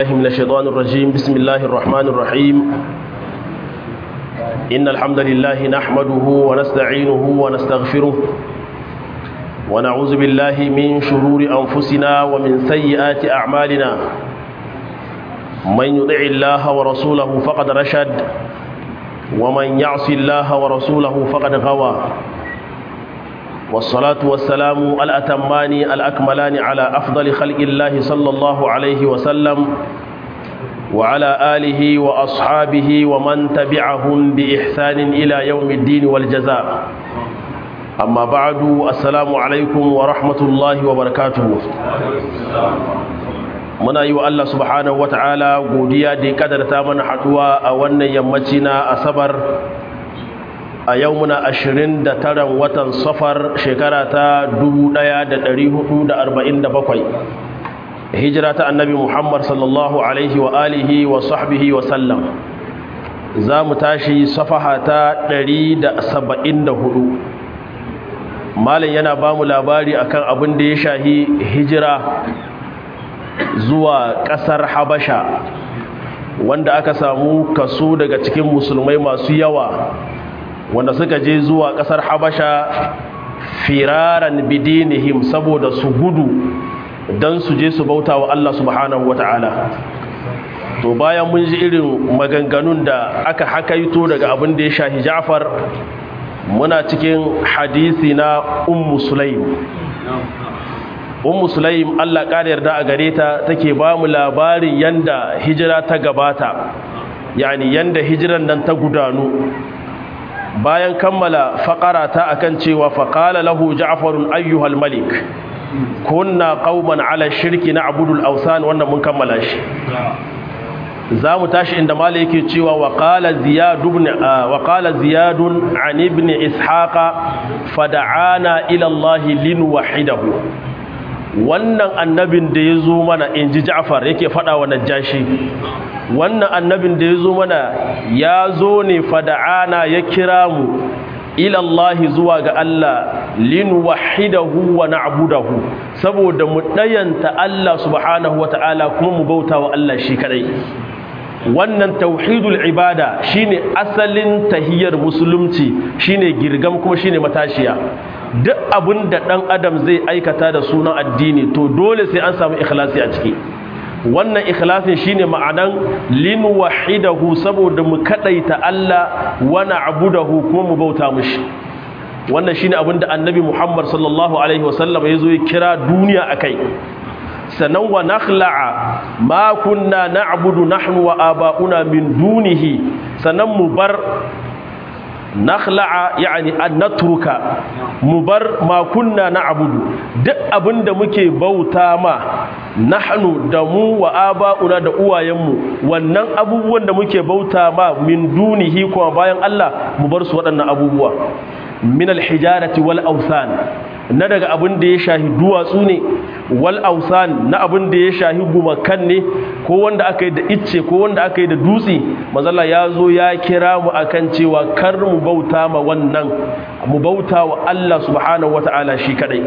الله من الشيطان الرجيم بسم الله الرحمن الرحيم إن الحمد لله نحمده ونستعينه ونستغفره ونعوذ بالله من شرور أنفسنا ومن سيئات أعمالنا من يطع الله ورسوله فقد رشد ومن يعص الله ورسوله فقد غوى والصلاة والسلام الأتمان الأكملان على أفضل خلق الله صلى الله عليه وسلم وعلى آله وأصحابه ومن تبعهم بإحسان إلى يوم الدين والجزاء أما بعد السلام عليكم ورحمة الله وبركاته muna yi wa Allah subhanahu wa ta'ala godiya da ya kadarta mana haduwa a wannan yammaci na asabar a yau muna ashirin da taran watan safar shekara ta bakwai. hijira ta annabi muhammad sallallahu alaihi wa alihi wa sahbihi wa sallam za mu tashi safaha ta hudu. malin yana ba mu labari akan abin da ya shahi hijira zuwa ƙasar habasha wanda aka samu kaso daga cikin musulmai masu yawa wanda suka je zuwa ƙasar habasha firaran bidinihim saboda su gudu don su je su bauta wa Allah subhanahu wa ta'ala to bayan mun ji irin maganganun da aka hakaito daga abin da ya shahi ja'far muna cikin hadisi na ummu sulaim ummu sulaim Allah ƙara yarda a gare ta take ba mu labarin yanda hijira ta gabata yani yanda hijiran nan ta gudanu bayan kammala faƙara ta akan cewa faƙala lahu ja'farun ayyuhal malik kunna qauman ala shirki na abudul awsan wannan mun kammala shi za mu tashi inda mala yake cewa wa qala ziyad ibn wa qala ziyad an ibn ishaqa fad'ana ila allah lin wahidahu wannan annabin da ya zo mana in ji ja'far yake faɗa wa najashi wannan annabin da ya zo mana ya zo ne fada'ana ya kira mu ilallahi zuwa ga Allah lin wahidahu wa na'budahu saboda mu dayanta Allah subhanahu wa ta'ala kuma mu bauta wa Allah shi kadai wannan tauhidul ibada shine asalin tahiyar musulunci shine girgam kuma shine matashiya duk abin da ɗan adam zai aikata da sunan addini to dole sai an samu ikhlasi a ciki wannan ikhlasin shine ma'anan lin wahidahu saboda mu kadaita Allah wa na'budahu kuma mu bauta mushi wannan shine abin da annabi Muhammad sallallahu alaihi wasallam yazo ya kira duniya akai sanan wa nakhla'a ma kunna na'budu nahnu wa aba'una min dunihi sanan mu bar nakhla'a yani an natruka mu bar ma kunna na'budu duk abinda muke bauta ma nahnu da mu wa aba'una da uwayenmu wannan abubuwan da muke bauta ma min dunihi kuma bayan Allah mu bar su waɗannan abubuwa min alhijarati wal awsan na daga abin da ya shahi duwatsu ne wal ausan na abin da ya shahi gumakan ne ko wanda aka yi da icce ko wanda aka yi da dutse mazalla ya zo ya kira mu akan cewa kar mu bauta ma wannan mu bauta wa Allah subhanahu wata'ala shi kadai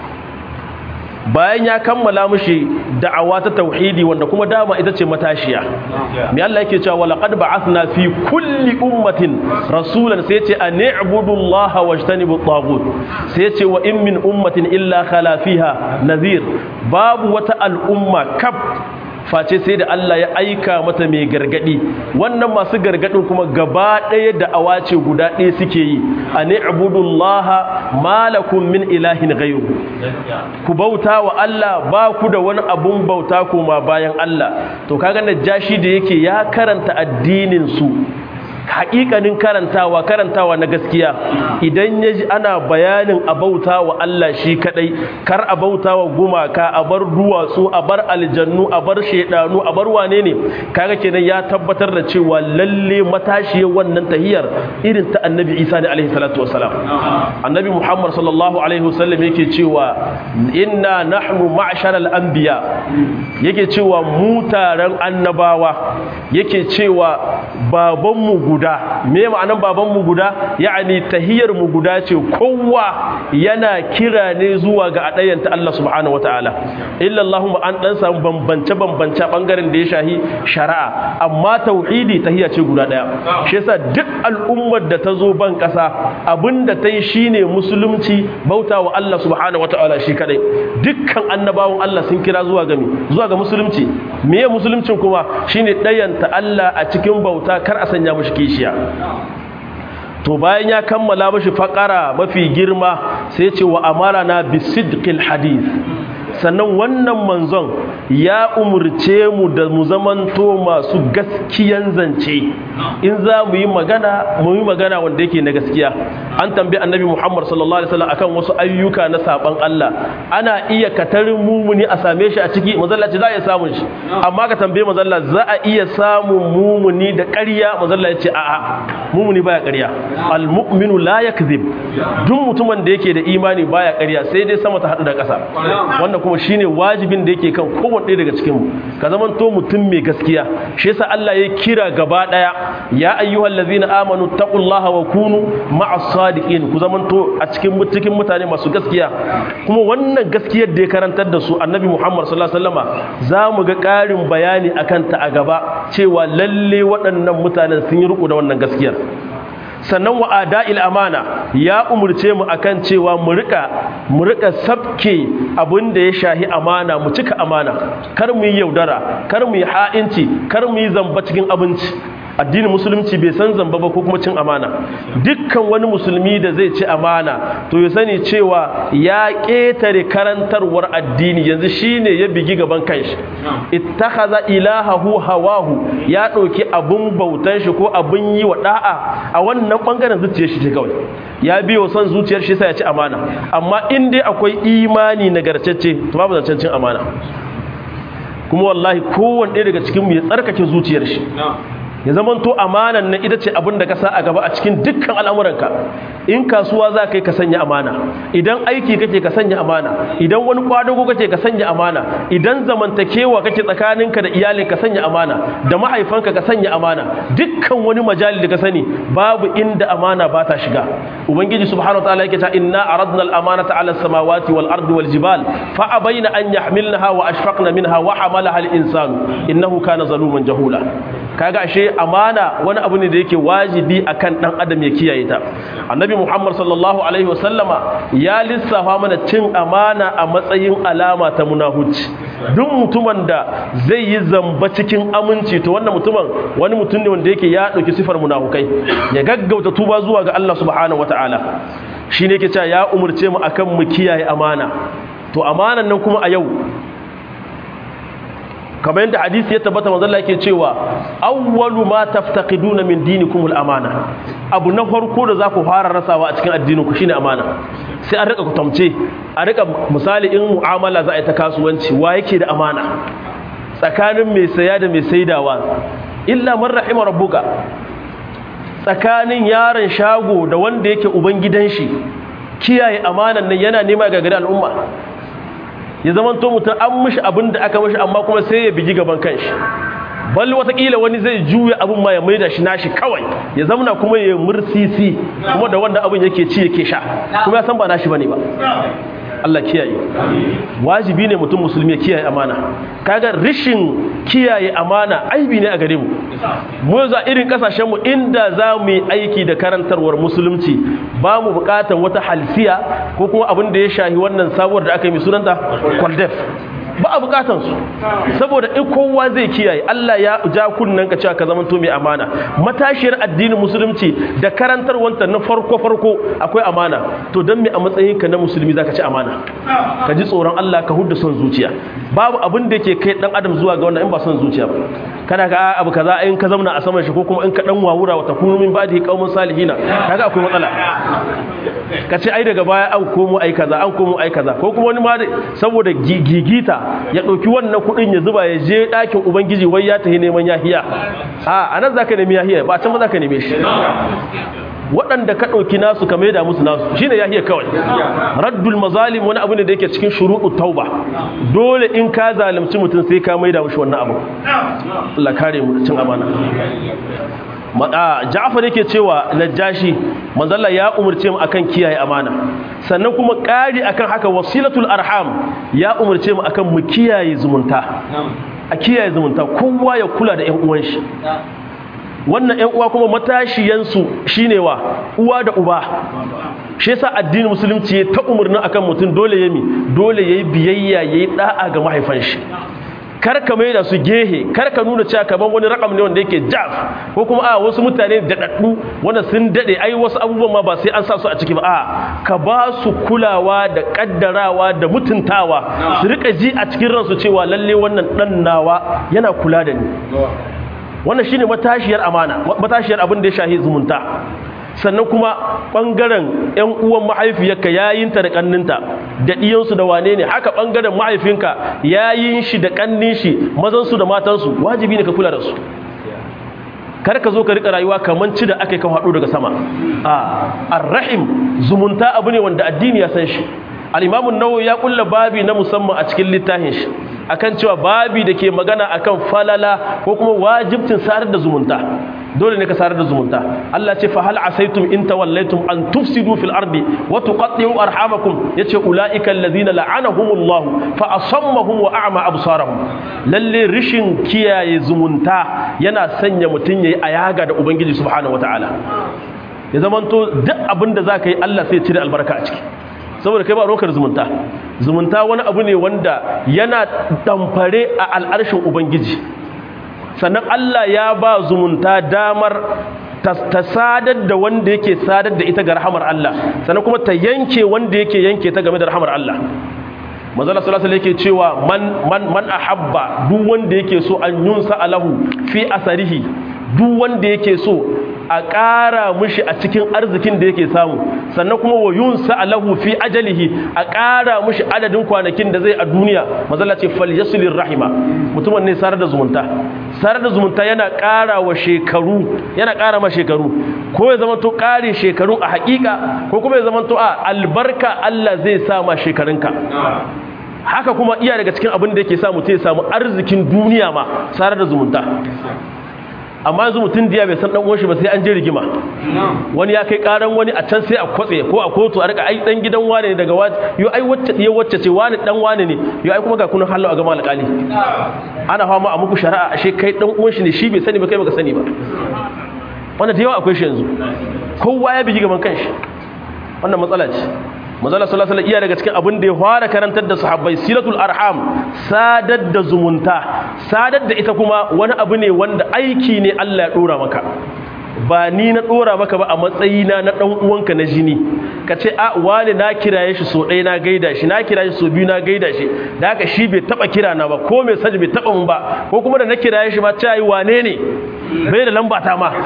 bayan ya kammala mushi da'awa ta tauhidi wanda kuma dama ita ce matashiya mai Allah yake cewa laqad ba'athna fi kulli ummatin rasulan sai ce an i'budullaha wajtanibu at-taghut sai ce wa in min ummatin illa khala fiha nadhir babu wata al'umma kaf face sai da Allah ya aika mata mai gargadi wannan masu gargadin kuma gaba ɗaya da awace guda ɗaya suke yi a ni'budullaha malakum min ilahin ghayru ku bauta wa Allah ba ku da wani abun bauta kuma bayan Allah to kaga najashi da yake ya karanta addinin su haƙiƙanin karantawa karantawa na gaskiya idan ya ji ana bayanin a bauta wa Allah shi kaɗai kar a bauta wa gumaka a bar duwatsu a bar aljannu a bar shaidanu a bar wane ne kaga kenan ya tabbatar da cewa lalle matashiyar wannan tahiyar irin ta annabi isa ne alaihi salatu wasalam annabi muhammad sallallahu alaihi wasallam yake cewa inna nahnu ma'sharal anbiya yake cewa mu taron annabawa yake cewa babanmu guda me ma'anan babanmu guda ya'ani tahiyar mu guda ce kowa yana kira ne zuwa ga adayanta Allah subhanahu wataala illa Allahumma an dan samu bambance bambance bangaren da ya shahi shari'a amma tauhidi tahiyya ce guda daya shi yasa duk al'ummar da ta zo ban kasa abinda ta yi shine musulunci bauta wa Allah subhanahu wataala shi kadai dukkan annabawan Allah sun kira zuwa ga zuwa ga musulunci meye musuluncin kuma shine dayanta Allah a cikin bauta kar a sanya mashi kishiya to bayan ya kammala mashi faƙara mafi girma sai ce wa amara na bisidqil hadith sannan wannan manzon ya umurce mu da mu zamanto masu gaskiyan zance in za mu yi magana mu yi magana wanda yake na gaskiya an tambayi annabi Muhammad sallallahu alaihi wasallam akan wasu ayyuka na saban Allah ana iya katarin mumuni a same shi a ciki mazalla ce za a iya samun shi amma ka tambaye mazalla za a iya samun mumuni da ƙarya mazalla ya ce a'a mumuni baya ƙarya almu'minu la yakzib duk mutumin da yake da imani baya ƙarya sai dai sama ta hadu da ƙasa wannan kuma shine wajibin da yake kan kowanne ɗaya daga cikin mu ka zaman to mutum mai gaskiya shi yasa Allah ya kira gaba daya ya ayyuhallazina amanu taqullaha wa kunu ma'as sadiqin ku zaman to a cikin cikin mutane masu gaskiya kuma wannan gaskiyar da ya karantar da su annabi Muhammad sallallahu alaihi wasallama za mu ga ƙarin bayani akan ta a gaba cewa lalle waɗannan mutanen sun yi riko da wannan gaskiyar sannan wa ada'il amana ya umurce mu akan cewa mu rika mu rika sabke abin da ya shahi amana mu cika amana kar mu yi yaudara kar mu yi ha'inci kar mu yi zamba cikin abinci addinin musulunci bai san zamba ba ko kuma cin amana dukkan wani musulmi da zai ci amana to ya sani cewa ya ƙetare karantarwar addini yanzu shine ya bigi gaban kanshi ittakhadha ilahahu hawahu ya ɗauki abun bautan shi ko abun yi wa da'a a wannan bangaren zuciyar shi ce kawai ya biyo son zuciyar shi sai ya ci amana amma in dai akwai imani nagartacce to babu zancen cin amana kuma wallahi kowanne ɗaya daga cikin mu ya tsarkake zuciyar shi ya zamanto amanan nan ita ce abin da ka sa a gaba a cikin dukkan al'amuranka in kasuwa za ka yi ka sanya amana idan aiki kake ka sanya amana idan wani kwadago kake ka sanya amana idan zamantakewa kake tsakaninka da iyalin ka sanya amana da mahaifanka ka sanya amana dukkan wani majali da ka sani babu inda amana ba ta shiga ubangiji subhanahu wa ta'ala yake ta inna aradna al-amanata 'ala as-samawati wal ardi wal jibal fa abayna an yahmilnaha wa ashfaqna minha wa hamalaha al-insanu innahu kana zaluman jahula kaga ashe amana wani abu ne da yake wajibi akan dan adam ya kiyaye ta annabi muhammad sallallahu alaihi wasallama ya lissafa mana cin amana a matsayin alama ta munahuci duk mutumin da zai yi zamba cikin aminci to wannan mutumin wani mutum ne wanda yake ya dauki sifar munafukai ya gaggauta tuba zuwa ga Allah subhanahu wataala shine yake cewa ya umurce mu akan mu kiyaye amana to amanan nan kuma a yau kamar yadda hadisi ya tabbata manzo Allah yake cewa awwalu ma taftaqiduna min dinikum al-amana abu na farko da za ku fara rasawa a cikin addininku shine amana sai an rika kutamce a rika misali in mu'amala za a yi ta kasuwanci wa yake da amana tsakanin mai saya da mai saidawa illa man rahima rabbuka tsakanin yaron shago da wanda yake uban gidan shi kiyaye amanan nan yana nema ga gari al'umma ya zaman to mutum an mishi abin da aka mishi amma kuma sai ya bigi gaban kanshi bal watakila wani zai juya abin ma ya maida shi nashi kawai ya zamana kuma ya mursisi kuma da wanda abin yake ci yake sha kuma ya san ba nashi bane ba Allah kiyaye wajibi ne mutum musulmi ya kiyaye amana kaga rishin kiyaye amana aibi ne a gare mu mu yanzu irin kasashen mu inda za mu yi aiki da karantarwar musulunci ba mu bukatan wata halsiya ko kuma abin da ya shahi wannan sabuwar da aka yi mai sunanta kwaldef ba a bukatan su saboda in kowa zai kiyaye Allah ya ja kunnan ka cewa ka zama to mai amana matashiyar addinin musulunci da karantar wanta na farko farko akwai amana to dan me a matsayin ka na musulmi zaka ci amana ka ji tsoron Allah ka hudda son zuciya babu abin da yake kai dan adam zuwa ga wannan in ba son zuciya ba kana ga abu kaza in ka zauna a saman shi ko kuma in ka dan wawura wata kunu min ba'di qaumun salihina kaga akwai matsala ka ce ai daga baya an komo ai kaza an komo ai kaza ko kuma wani ma saboda gigita ya ɗauki wannan kuɗin ya zuba ya je ɗakin ubangiji wai ya tafi neman yahiya a anan za ka nemi yahiya ba can ba za ka neme shi waɗanda ka ɗauki nasu ka maida musu nasu shi ne yahiya kawai raddul mazalim wani abu ne da yake cikin shuruɗu tauba dole in ka zalunci mutum sai ka maida mushi wannan abu Allah kare mu cin amana Ja'far yake cewa Najashi manzalla ya umurce mu akan kiyaye amana sannan kuma ƙari akan haka wasilatul arham ya umurce mu akan mu kiyaye zumunta a kiyaye zumunta kowa ya kula da ƴan uwan shi wannan ƴan uwa kuma matashiyansu shine wa uwa da uba shi yasa addinin musulunci ta umurnin akan mutum dole yami dole yayi biyayya yayi da'a ga mahaifan shi kar ka mai da su gehe kar ka nuna cewa kaman wani rakam ne wanda yake jaf ko kuma a wasu mutane da daddu wanda sun dade ai wasu abubuwan ma ba sai an sa su a ciki ba a ka ba su kulawa da kaddarawa da mutuntawa su rika ji a cikin ransu cewa lalle wannan dan nawa yana kula da ni wannan shine matashiyar amana matashiyar abin da ya shahi zumunta sannan kuma ɓangaren 'yan uwan mahaifiyarka yayinta da ƙanninta da ɗiyansu da wane ne haka ɓangaren mahaifinka yayin shi da ƙannin shi mazansu da matansu wajibi ne ka kula da su kar ka zo ka rika rayuwa kamar ci da aka yi kan haɗu daga sama a arrahim zumunta abu ne wanda addini ya san shi al'imamun nawo ya kulla babi na musamman a cikin littafin shi akan cewa babi da ke magana akan falala ko kuma wajibcin sarar da zumunta dole ne ka sarar da zumunta Allah ce fa hal asaitum in tawallaitum an tufsidu fil ardi wa tuqatti'u arhamakum yace ulaika alladhina la'anahumullahu fa asammahum wa a'ma absarahum lalle rishin kiyaye zumunta yana sanya mutun yayi ayaga da ubangiji subhanahu wataala ya zamanto duk abinda zaka yi Allah sai ya cire albarka a ciki saboda kai ba rokar zumunta zumunta wani abu ne wanda yana damfare a al'arshin ubangiji sannan Allah ya ba zumunta damar ta sadar da wanda yake sadar da ita ga rahamar Allah sannan kuma ta yanke wanda yake yanke ta game da rahamar Allah manzala sallallahu alaihi yake cewa man man man ahabba duk wanda yake so an yunsa alahu fi asarihi duk wanda yake so a ƙara mushi a cikin arzikin da yake samu sannan kuma wa yunsa alahu fi ajalihi a ƙara mushi adadin kwanakin da zai a duniya mazalla ce falyasulir rahima mutumin ne sarar da zumunta sarar da zumunta yana ƙara wa shekaru yana ƙara ma shekaru ko ya zama to ƙare shekaru a haƙiƙa ko kuma ya zama to a albarka Allah zai sa ma shekarunka haka kuma iya daga cikin abin da yake sa mutum ya samu arzikin duniya ma sarar da zumunta amma yanzu mutum diya bai san dan uwan shi ba sai an je rigima wani ya kai karan wani a can sai a kwatse ko a kotu a rika ai dan diyan wane ne daga waje yo ai wacce diya wacce ce wani dan wane ne yo ai kuma ga kunun hallo a gama alƙali ana fama a muku shari'a ashe kai dan uwan shi ne shi bai sani ba kai baka sani ba wannan da yawa akwai shi yanzu kowa ya bigi gaban kanshi wannan matsala ce manzala sallallahu alaihi iya daga cikin abin da ya fara karantar da sahabbai silatul arham sadar da zumunta sadar da ita kuma wani abu ne wanda aiki ne Allah ya dora maka ba ni na dora maka ba a matsayina na dan uwanka na jini ka ce a wani na kiraye shi so ɗaya na gaida shi na kiraye shi so biyu na gaida shi da haka shi bai taba kira na ba ko mai saji bai taba mun ba ko kuma da na kiraye shi ma ta yi wane ne bai da lamba ta ma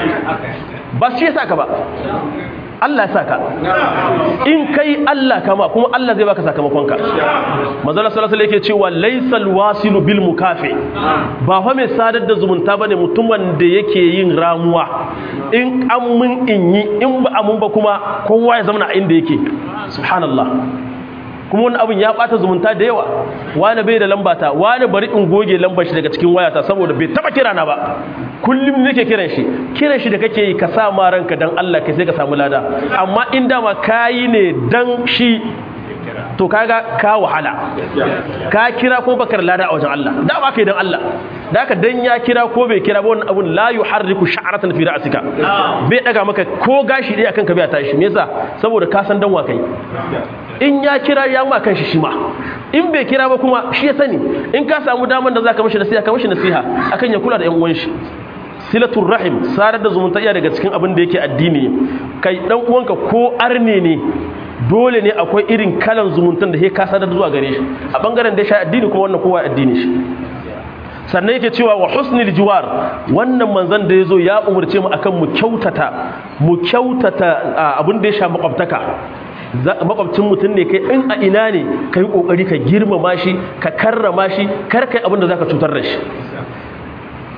ba shi yasa ka ba Allah ya saka in kai Allah kama kuma Allah zai baka sakamakonka manzala sallallahu alaihi yake cewa laysal wasilu bil mukafi ba fa mai sadar da zumunta bane mutumin da yake yin ramuwa in an mun in yi in ba amun ba kuma kowa ya zama a inda yake subhanallah kuma wani abin ya bata zumunta da yawa wani bai da lambata wani bari in goge lambar shi daga cikin wayata saboda bai taba kira na ba kullum nake kiran shi kiran shi da kake yi ka sa ma ranka dan Allah kai sai ka samu lada amma in dama kayi ne dan shi to kaga ka wahala ka kira ko bakar lada a wajen Allah da ba kai dan Allah da haka dan ya kira ko bai kira ba wannan abun la yuharriku sha'ratan fi ra'sika bai daga maka ko gashi dai akan ka bai tashi me yasa saboda ka san dan wa kai in ya kira ya ma kanshi shi ma in bai kira ba kuma shi ya sani in ka samu daman da zaka mishi nasiha ka mishi nasiha akan ya kula da yan uwan shi silatul rahim sarar da zumunta iya daga cikin abin da yake addini kai dan uwanka ko arne ne dole ne akwai irin kalan zumuntan da ka sadar zuwa gare shi a bangaren da shi addini kuma wannan kowa addini shi sannan yake cewa wa husnil jiwar wannan manzon da yazo ya umurce mu akan mu kyautata mu kyautata abin da ya sha makwabtaka makwabcin mutum ne kai in a ina ne ka yi ƙoƙari ka girmama shi ka karrama shi kar kai abin da za ka cutar da shi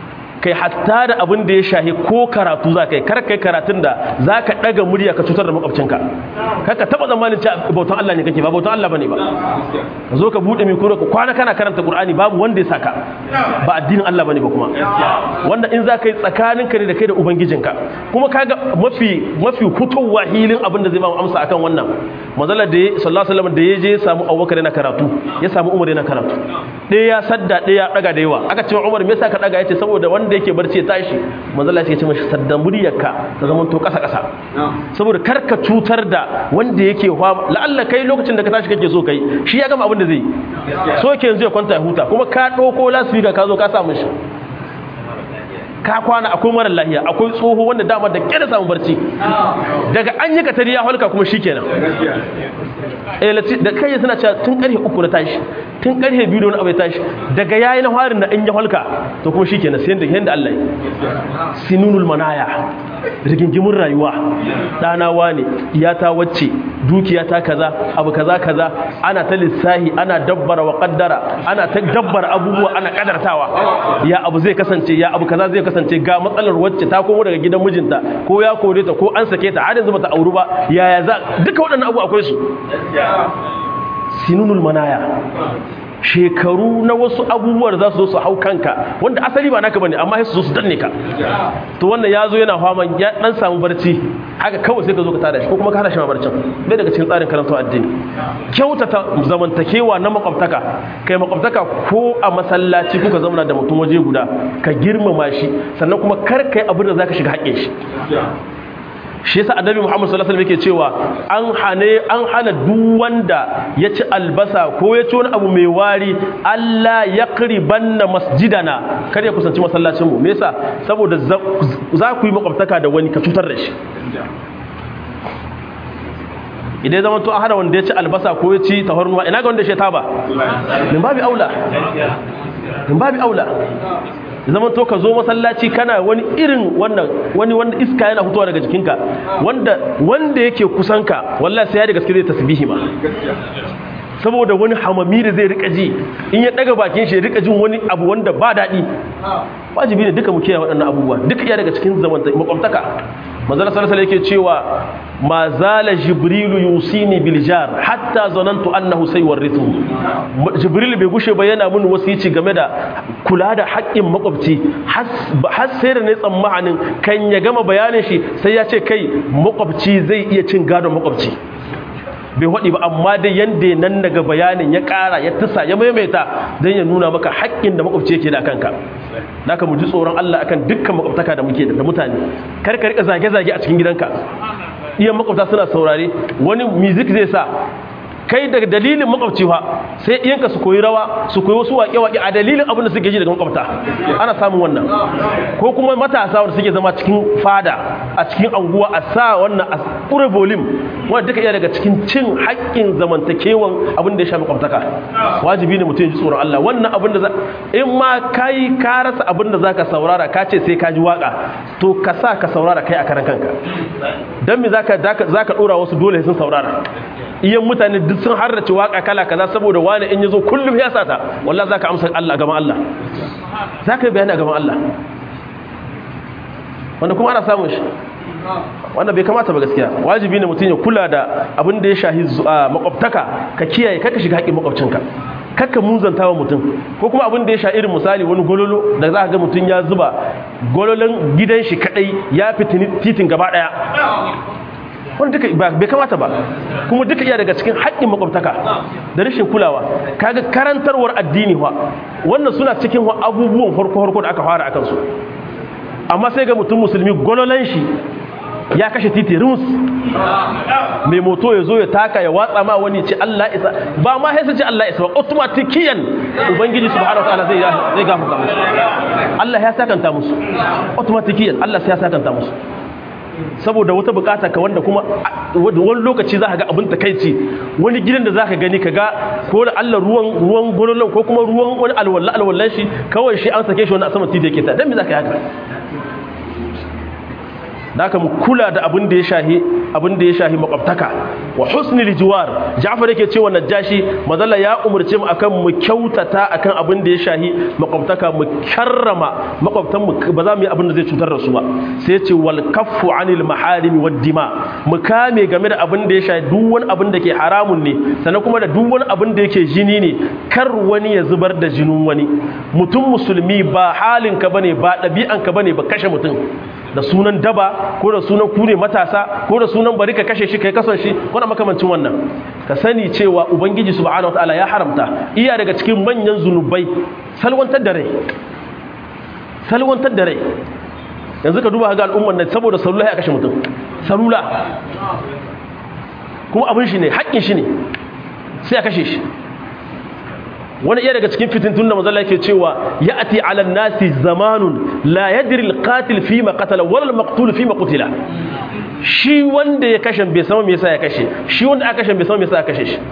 kai hatta da abin da ya shahi ko karatu za ka yi kar kai karatun da za ka ɗaga murya ka cutar da makwabcinka kaka taɓa zamanin ci bautan Allah ne kake ba bautan Allah ba ne ba ka zo ka buɗe mai kuro ka kwana kana karanta Qur'ani babu wanda ya saka ba addinin Allah ba ne ba kuma wanda in za ka yi tsakaninka ne da kai da ubangijinka kuma kaga mafi mafi fitowa hilin abin da zai ba mu amsa akan wannan manzala da ya sallallahu alaihi wasallam da ya je ya samu Abubakar yana karatu ya samu Umar yana karatu ɗaya ya sadda ɗaya ya ɗaga da yawa aka ce Umar me yasa ka ɗaga yace saboda wanda yake barci ya tashi manzala ya ce mashi sadda muryarka ta zama to ƙasa ƙasa saboda kar ka cutar da wanda yake hawa la'alla kai lokacin da ka tashi kake so kai shi ya gama abin da zai so yake yanzu ya kwanta ya huta kuma ka ɗauko lasfika ka zo ka samu shi ka kwana akwai marar lahiya akwai tsoho wanda dama da kyar samun barci daga an yi katari ya halka kuma shi kenan da kai suna cewa tun karfe uku na tashi tun karfe biyu da wani abu ya tashi daga yayi na harin da in ya halka to kuma shi kenan sai yadda Allah yi sinunul manaya rigingimin rayuwa ɗana wane iyata wacce dukiyata kaza abu kaza kaza ana ta lissahi ana dabbara wa kaddara ana ta dabbara abubuwa ana kadartawa ya abu zai kasance ya abu kaza zai kasance ga matsalar wacce ta komo daga gidan mijinta ko ya kore ta ko an sake ta har yanzu bata auru ba yaya za duka waɗannan abu akwai su sinunul manaya shekaru na wasu abubuwar za su zo su hau kanka wanda asali ba naka bane amma sai su zo su danne ka to wannan ya zo yana faman ya dan samu barci haka kawai sai ka zo ka tada shi ko kuma ka hana shi ma barcin bai daga cikin tsarin karanta addini kyautata zamantakewa na makwabtaka kai makwabtaka ko a masallaci kuka zauna da mutum waje guda ka girmama shi sannan kuma kar kai abin da zaka shiga haƙƙin shi shi yasa annabi Muhammad sallallahu alaihi wasallam yake cewa an hane an hana duk wanda ya ci albasa ko ya ci wani abu mai wari Allah ya qribanna masjidana kar ya kusanci masallacin mu me yasa saboda za ku yi makwabtaka da wani ka cutar da shi idan zaman to an hana wanda ya ci albasa ko ya ci tafarnuwa ina ga wanda ya taba min babi aula min babi aula zaman to ka zo masallaci kana wani irin wannan wani wanda iska yana fitowa daga jikinka wanda wanda yake kusanka wallahi sai ya da gaske zai tasbihi ma saboda wani hamami da zai rika ji in ya daga bakin shi ya rika jin wani abu wanda ba daɗi wajibi ne duka mu kiyaye waɗannan abubuwa duka iya daga cikin zamanta makwabtaka manzala sallallahu alaihi yake cewa ma zala jibrilu yusini bil jar hatta zanantu annahu sayurithu jibril bai gushe ba yana mun wasici game da kula da haƙƙin makwabci har sai da ne tsammanin kan ya gama bayanin shi sai ya ce kai makwabci zai iya cin gadon makwabci bai waɗi ba amma dai yanda nan daga bayanin ya ƙara ya tusa ya maimaita don ya nuna maka haƙƙin da makwabci yake da kanka naka mu ji tsoron Allah akan dukkan makwabtaka da muke da mutane kar ka rika zage-zage a cikin gidanka iyan makwabta suna saurare wani music zai sa kai daga dalilin makwabci fa sai iyanka su koyi rawa su koyi wasu waƙe-waƙe a dalilin abin da suke ji daga makwabta ana samun wannan ko kuma matasa wanda suke zama cikin fada a cikin anguwa a sa wannan a ƙure bolim wanda duka iya daga cikin cin haƙƙin zamantakewan abin da ya sha makwabtaka wajibi ne mutum ya ji tsoron Allah wannan abin da za in ma kai ka rasa abin da zaka saurara ka ce sai ka ji waka to ka sa ka saurara kai a karan kanka dan me zaka zaka dora wasu dole sun saurara iyan mutane duk sun harrace waka kala kaza saboda wani in yazo kullum ya sata wallahi zaka amsa Allah gaban Allah zaka yi bayani gaban Allah wanda kuma ana samun shi wanda bai kamata ba gaskiya wajibi ne mutum ya kula da abin da ya shahi makwabtaka ka kiyaye kaka shiga haƙin makwabcinka kakka muzanta wa mutum ko kuma abin da ya sha irin misali wani gololo da za ka ga mutum ya zuba gololon gidan shi kadai ya fitini titin gaba daya wani duka bai kamata ba kuma duka iya daga cikin haƙƙin makwabtaka da rashin kulawa kaga karantarwar addini wa wannan suna cikin abubuwan farko-farko da aka fara akan su amma sai ga mutum musulmi gololan shi ya kashe titi rus mai moto ya zo ya taka ya watsa ma wani ce Allah isa ba ma sai ce Allah isa ba automatikiyan ubangiji subhanahu wataala zai zai gafarta musu Allah ya sakanta musu automatikiyan Allah sai ya sakanta musu saboda wata bukata ka wanda kuma wani lokaci za ka ga abin takaici wani gidan da za ka gani ka ga ko da Allah ruwan ruwan gololon ko kuma ruwan wani alwala alwallan shi kawai shi an sake shi wani a saman titi yake ta dan me za ka yi haka da aka mu kula da abin da ya shahi abin da ya shahi makwabtaka wa husnil jiwar Ja'far yake cewa Najashi mazalla ya umurce mu akan mu kyautata akan abin da ya shahi makwabtaka mu karrama makwabtan mu ba za mu yi abin da zai cutar da su ba sai ya ce wal kaffu anil maharim wad dima mu kame game da abin da ya shahi duk wani abin da ke haramun ne sannan kuma da duk wani abin da yake jini ne kar wani ya zubar da jinin wani mutum musulmi ba halin ka bane ba ɗabi'an ka bane ba kashe mutum da sunan daba ko da sunan kune matasa ko da sunan bari ka kashe shi kai kasan shi ko da makamancin wannan ka sani cewa ubangiji subhanahu wataala ya haramta iya daga cikin manyan zunubai salwantar da rai salwantar da rai yanzu ka duba ga al'ummar nan saboda salula ya kashe mutum salula kuma abin shi ne haƙƙin shi ne sai a kashe shi wani iya daga cikin fitintun da mazala yake cewa ya ati ala nasi zamanun la yadri alqatil fi ma qatala wala almaqtul fi ma qutila shi wanda ya kashe bai san me yasa ya kashe shi wanda aka kashe bai san me yasa ya kashe shi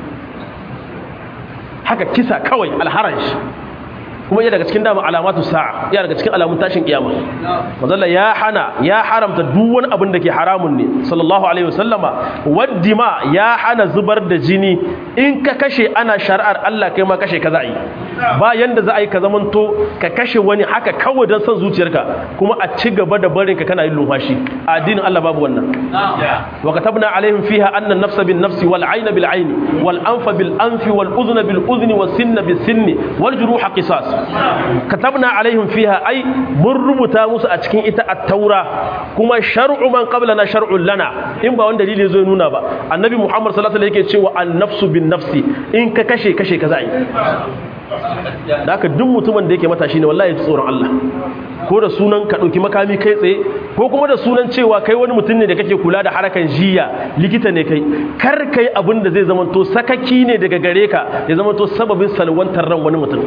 haka kisa kawai alharan shi kuma iya daga cikin dama alamatu sa'a iya daga cikin alamun tashin kiyama mazalla ya hana ya haramta duk wani abin da ke haramun ne sallallahu alaihi wasallama waddima ya hana zubar da jini in ka kashe ana shari'ar Allah kai ma kashe ka za a yi ba yanda za a yi ka zamanto ka kashe wani haka kawai don son zuciyarka kuma a ci gaba da barin ka kana yin lumfashi a addinin Allah babu wannan wa katabna alaihim fiha anna an-nafsa bin nafsi wal 'ayna bil 'ayni wal anfa bil anfi wal udhna bil udhni was sinna bis sinni wal juruha qisas katabna alaihim fiha ai mun rubuta musu a cikin ita at-taura kuma shar'u man qablana shar'un lana in ba wanda dalili zai nuna ba annabi muhammad sallallahu alaihi wasallam yake cewa an-nafsu bin nafsi in ka kashe kashe ka za'i da haka duk mutumin da yake matashi ne wallahi tsoron Allah ko da sunan ka dauki makami kai tsaye ko kuma da sunan cewa kai wani mutum ne da kake kula da harakan jiya likita ne kai kar kai abin da zai zamanto sakaki ne daga gare ka ya zamanto sababin salwantar ran wani mutum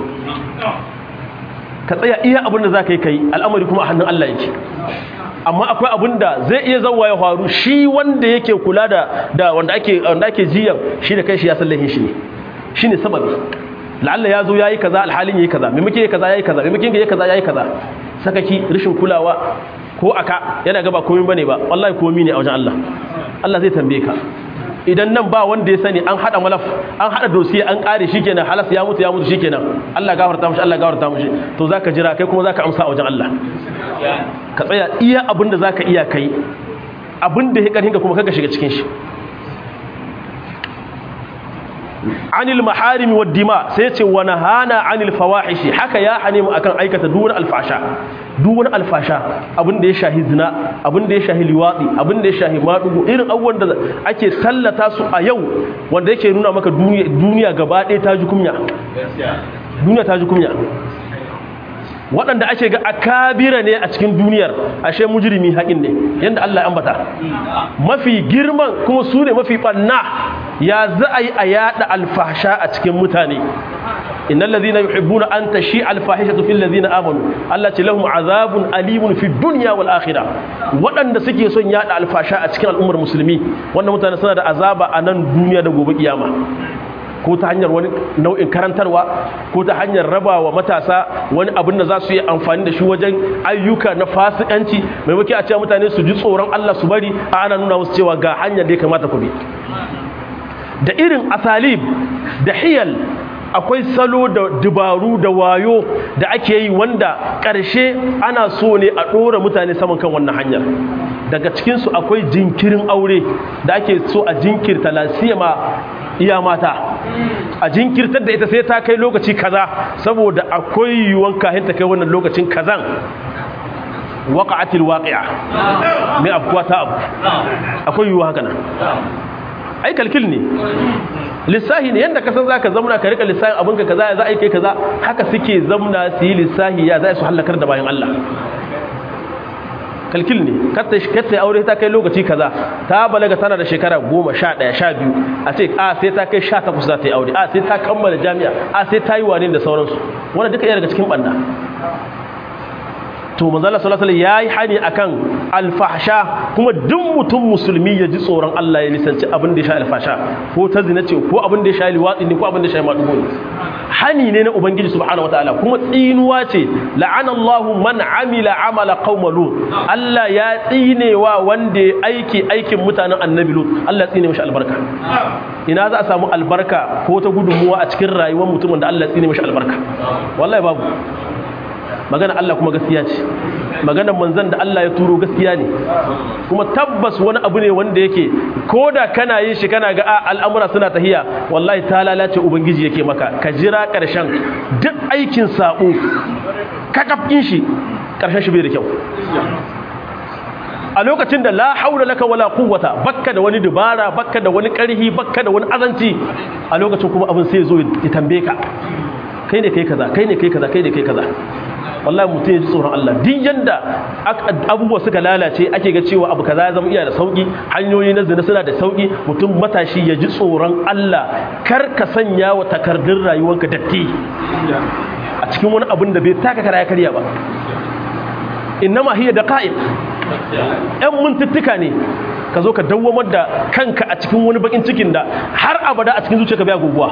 ka tsaya iya abin da za ka yi kai al'amari kuma a hannun Allah yake amma akwai abin da zai iya zauwa ya faru shi wanda yake kula da da wanda ake wanda ake jiyan shi da kai shi ya sallahin shi ne shine sababi la'alla ya zo yayi kaza alhalin yayi kaza me muke kaza yayi kaza me muke yayi kaza yayi kaza sakaki rishin kulawa ko aka yana gaba komai bane ba wallahi komai ne a wajen Allah Allah zai tambaye ka idan nan ba wanda ya sani an hada malaf an hada dosiye an kare shikenan halas ya mutu ya mutu shikenan Allah gafarta mishi Allah gafarta mishi to zaka jira kai kuma zaka amsa a wajen Allah ka tsaya iya abinda zaka iya kai abinda ya karhin ka kuma kaga shiga cikin shi anil maharimi wad dima sai ya ce wa nahana anil fawahishi haka ya hane mu akan aikata duk wani alfasha duk wani alfasha abin da ya shahi zina abin da ya shahi liwadi abin da ya shahi madugo irin abubuwan da ake tallata su a yau wanda yake nuna maka duniya gaba ɗaya ta ji kunya duniya ta ji kunya waɗanda ake ga akabira ne a cikin duniyar ashe mujrimi haƙin ne yadda Allah ya ambata mafi girman kuma su ne mafi ɓanna ya za a yi a yaɗa alfasha a cikin mutane innal ladhina yuhibbuna an tashi alfahishatu fil ladhina amanu Allah ce lahum azabun alimun fid dunya wal akhirah waɗanda suke son yaɗa alfasha a cikin al'ummar musulmi wannan mutane suna da azaba a nan duniya da gobe kiyama ko ta hanyar wani nau'in karantarwa ko ta hanyar raba wa matasa wani abin da za su yi amfani da shi wajen ayyuka na fasikanci maimaki a cewa mutane su ji tsoron Allah su bari a ana nuna musu cewa ga hanyar da ya kamata ku bi da irin asalib da hiyal akwai salo da dubaru da wayo da ake yi wanda ƙarshe ana so ne a ɗora mutane saman kan wannan hanyar daga cikinsu akwai jinkirin aure da ake so a jinkirta lasiyama iya mata a jinkirtar da ita sai ta kai lokaci kaza saboda akwai yiwuwan kahin ta kai wannan lokacin kazan waƙa'atil waƙi'a mai afkuwa ta abu akwai yiwuwa haka nan ai kalkil ne lissahi ne yadda kasan za ka zamna ka rika lissahin abinka kaza ya za a yi kai kaza haka suke zamna su yi lissahi ya za su hallakar da bayan Allah kalkil ne katta ya aure ta kai lokaci kaza ta balaga tana da shekara goma sha ɗaya sha biyu a ce a sai ta kai sha takwas za ta yi aure a sai ta kammala jami'a a sai ta yi wane da sauransu wanda duka iya daga cikin ɓanna to manzala sallallahu alaihi yayi hani akan alfahsha kuma duk mutum musulmi ya ji tsoron Allah ya nisanci abin da ya sha alfasha ko ta zina ce ko abin da ya sha liwatsi ne ko abin da ya sha madugo ne hani ne na ubangiji subhanahu wataala kuma tsinuwa ce la'ana Allahu man amila amala qauma lut Allah ya tsinewa wanda ya aiki aikin mutanen annabi lut Allah ya tsine mishi albarka ina za a samu albarka ko ta gudunmuwa a cikin rayuwar mutumin da Allah ya tsine mishi albarka wallahi babu magana Allah kuma gaskiya ce maganar manzan da Allah ya turo gaskiya ne kuma tabbas wani abu ne wanda yake ko da kana yin shi kana ga al'amura suna tahiya wallahi ta lalace ubangiji yake maka ka jira ƙarshen duk aikin sabo kakafin shi ƙarshen shi bai da kyau a lokacin da la haula laka wala quwwata bakka da wani dubara bakka da wani ƙarhi bakka da wani azanci a lokacin kuma abin sai zo ya tambaye ka kai ne kai kaza kai ne kai kaza kai ne kai kaza wallahi mutum ya ji tsoron Allah duk yanda abubuwa suka lalace ake ga cewa abu kaza ya zama iya da sauki hanyoyi na zina suna da sauki mutum matashi ya ji tsoron Allah kar ka sanya wa takardun rayuwanka datti a cikin wani abin da bai taka kara ya karya ba innama hiya daqa'iq yan mintuttuka ne ka zo ka dawwamar da kanka a cikin wani bakin cikin da har abada a cikin zuciyarka bai guguwa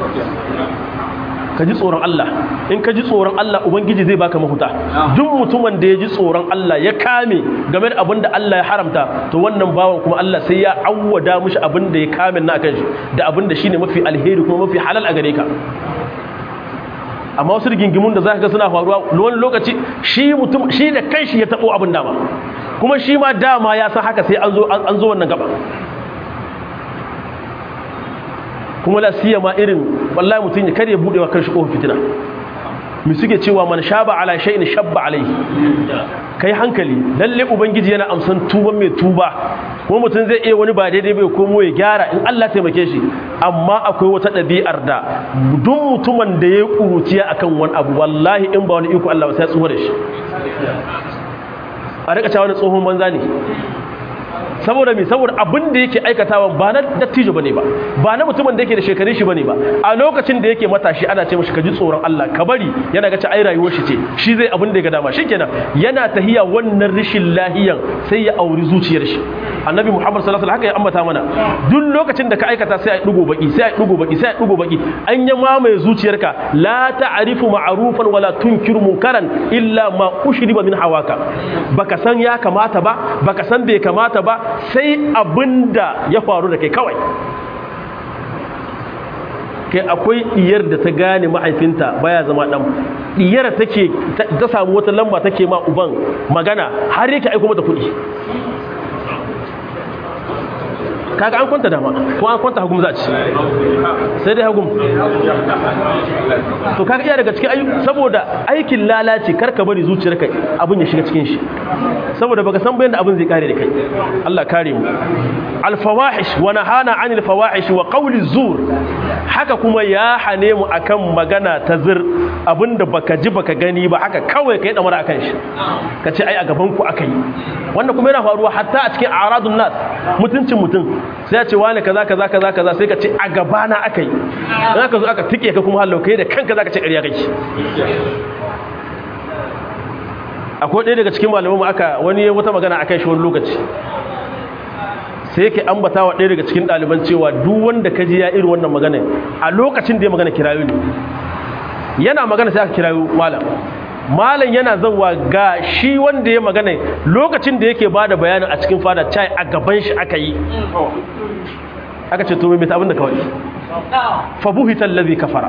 ka ji tsoron Allah in ka ji tsoron Allah ubangiji zai baka mahuta duk mutumin da ya ji tsoron Allah ya kame game da abin da Allah ya haramta to wannan bawan kuma Allah sai ya awwada mishi abin da ya kame na kan shi da abin da shine mafi alheri kuma mafi halal a gare ka amma wasu rigingimun da zaka ga suna faruwa wani lokaci shi mutum shi da kanshi ya tabo abin dama kuma shi ma dama ya san haka sai an zo an zo wannan gaba kuma la siyama irin wallahi mutum ya kare bude wa kanshi kofar fitina mi suke cewa man shaba ala shay'in shabba alaihi kai hankali lalle ubangiji yana amsan tuban mai tuba kuma mutum zai iya wani ba daidai bai komo ya gyara in Allah taimake shi amma akwai wata ɗabi'ar da duk mutumin da ya kuruciya akan wani abu wallahi in ba wani iko Allah ba sai ya tsuwa da shi a rika cewa wani tsohon banza ne saboda me saboda abin da yake aikatawa ba na dattijo bane ba ba na mutumin da yake da shekarun shi bane ba a lokacin da yake matashi ana ce mishi ka ji tsoron Allah ka bari yana ga ci ai rayuwar shi ce shi zai abin da ya ga dama shikenan yana tahiya wannan rishin lahiyan sai ya auri zuciyar shi annabi Muhammad sallallahu alaihi wasallam haka ya ambata mana duk lokacin da ka aikata sai ai dugo baki sai ai dugo baki sai ai dugo baki an ya mamaye zuciyarka la ta'rifu ma'rufan wala tunkiru munkaran illa ma ushriba min hawaka baka san ya kamata ba baka san bai kamata ba sai abinda ya faru da kai kawai kai akwai diyar da ta gane mahaifinta baya zama dan diyar take ta samu wata lamba take ma uban magana har yake aiko mata kuɗi kaga an kwanta dama ko an kwanta hagum za a ci sai dai hagum to kaga iya daga cikin ayyuka saboda aikin lalace karka bari zuciyarka abin ya shiga cikin shi saboda baka san bayan da abin zai kare da kai Allah kare mu alfawahish wa nahana anil fawahish wa qawli zur haka kuma ya hane mu akan magana ta zir abinda baka ji baka gani ba haka kawai kai damar akan shi kace ai a gaban ku akai wannan kuma yana faruwa hatta a cikin aradun nas mutuncin mutum sai ya ce wani kaza kaza kaza kaza sai ka ce a gabana akai in aka zo aka tike ka kuma hallau kai da kanka zaka ce ƙarya kake akwai ɗaya daga cikin malamanmu aka wani wata magana akan shi wani lokaci sai yake ambata wa ɗaya daga cikin ɗaliban cewa duk wanda ka ji ya irin wannan magana a lokacin da ya magana kirayo ne yana magana sai aka kirayo malam malam yana zauwa ga shi wanda ya magana lokacin da yake bada bayanin a cikin fada cai a gaban shi aka yi aka ce to mai abin da kawai fabuhitan lazi kafara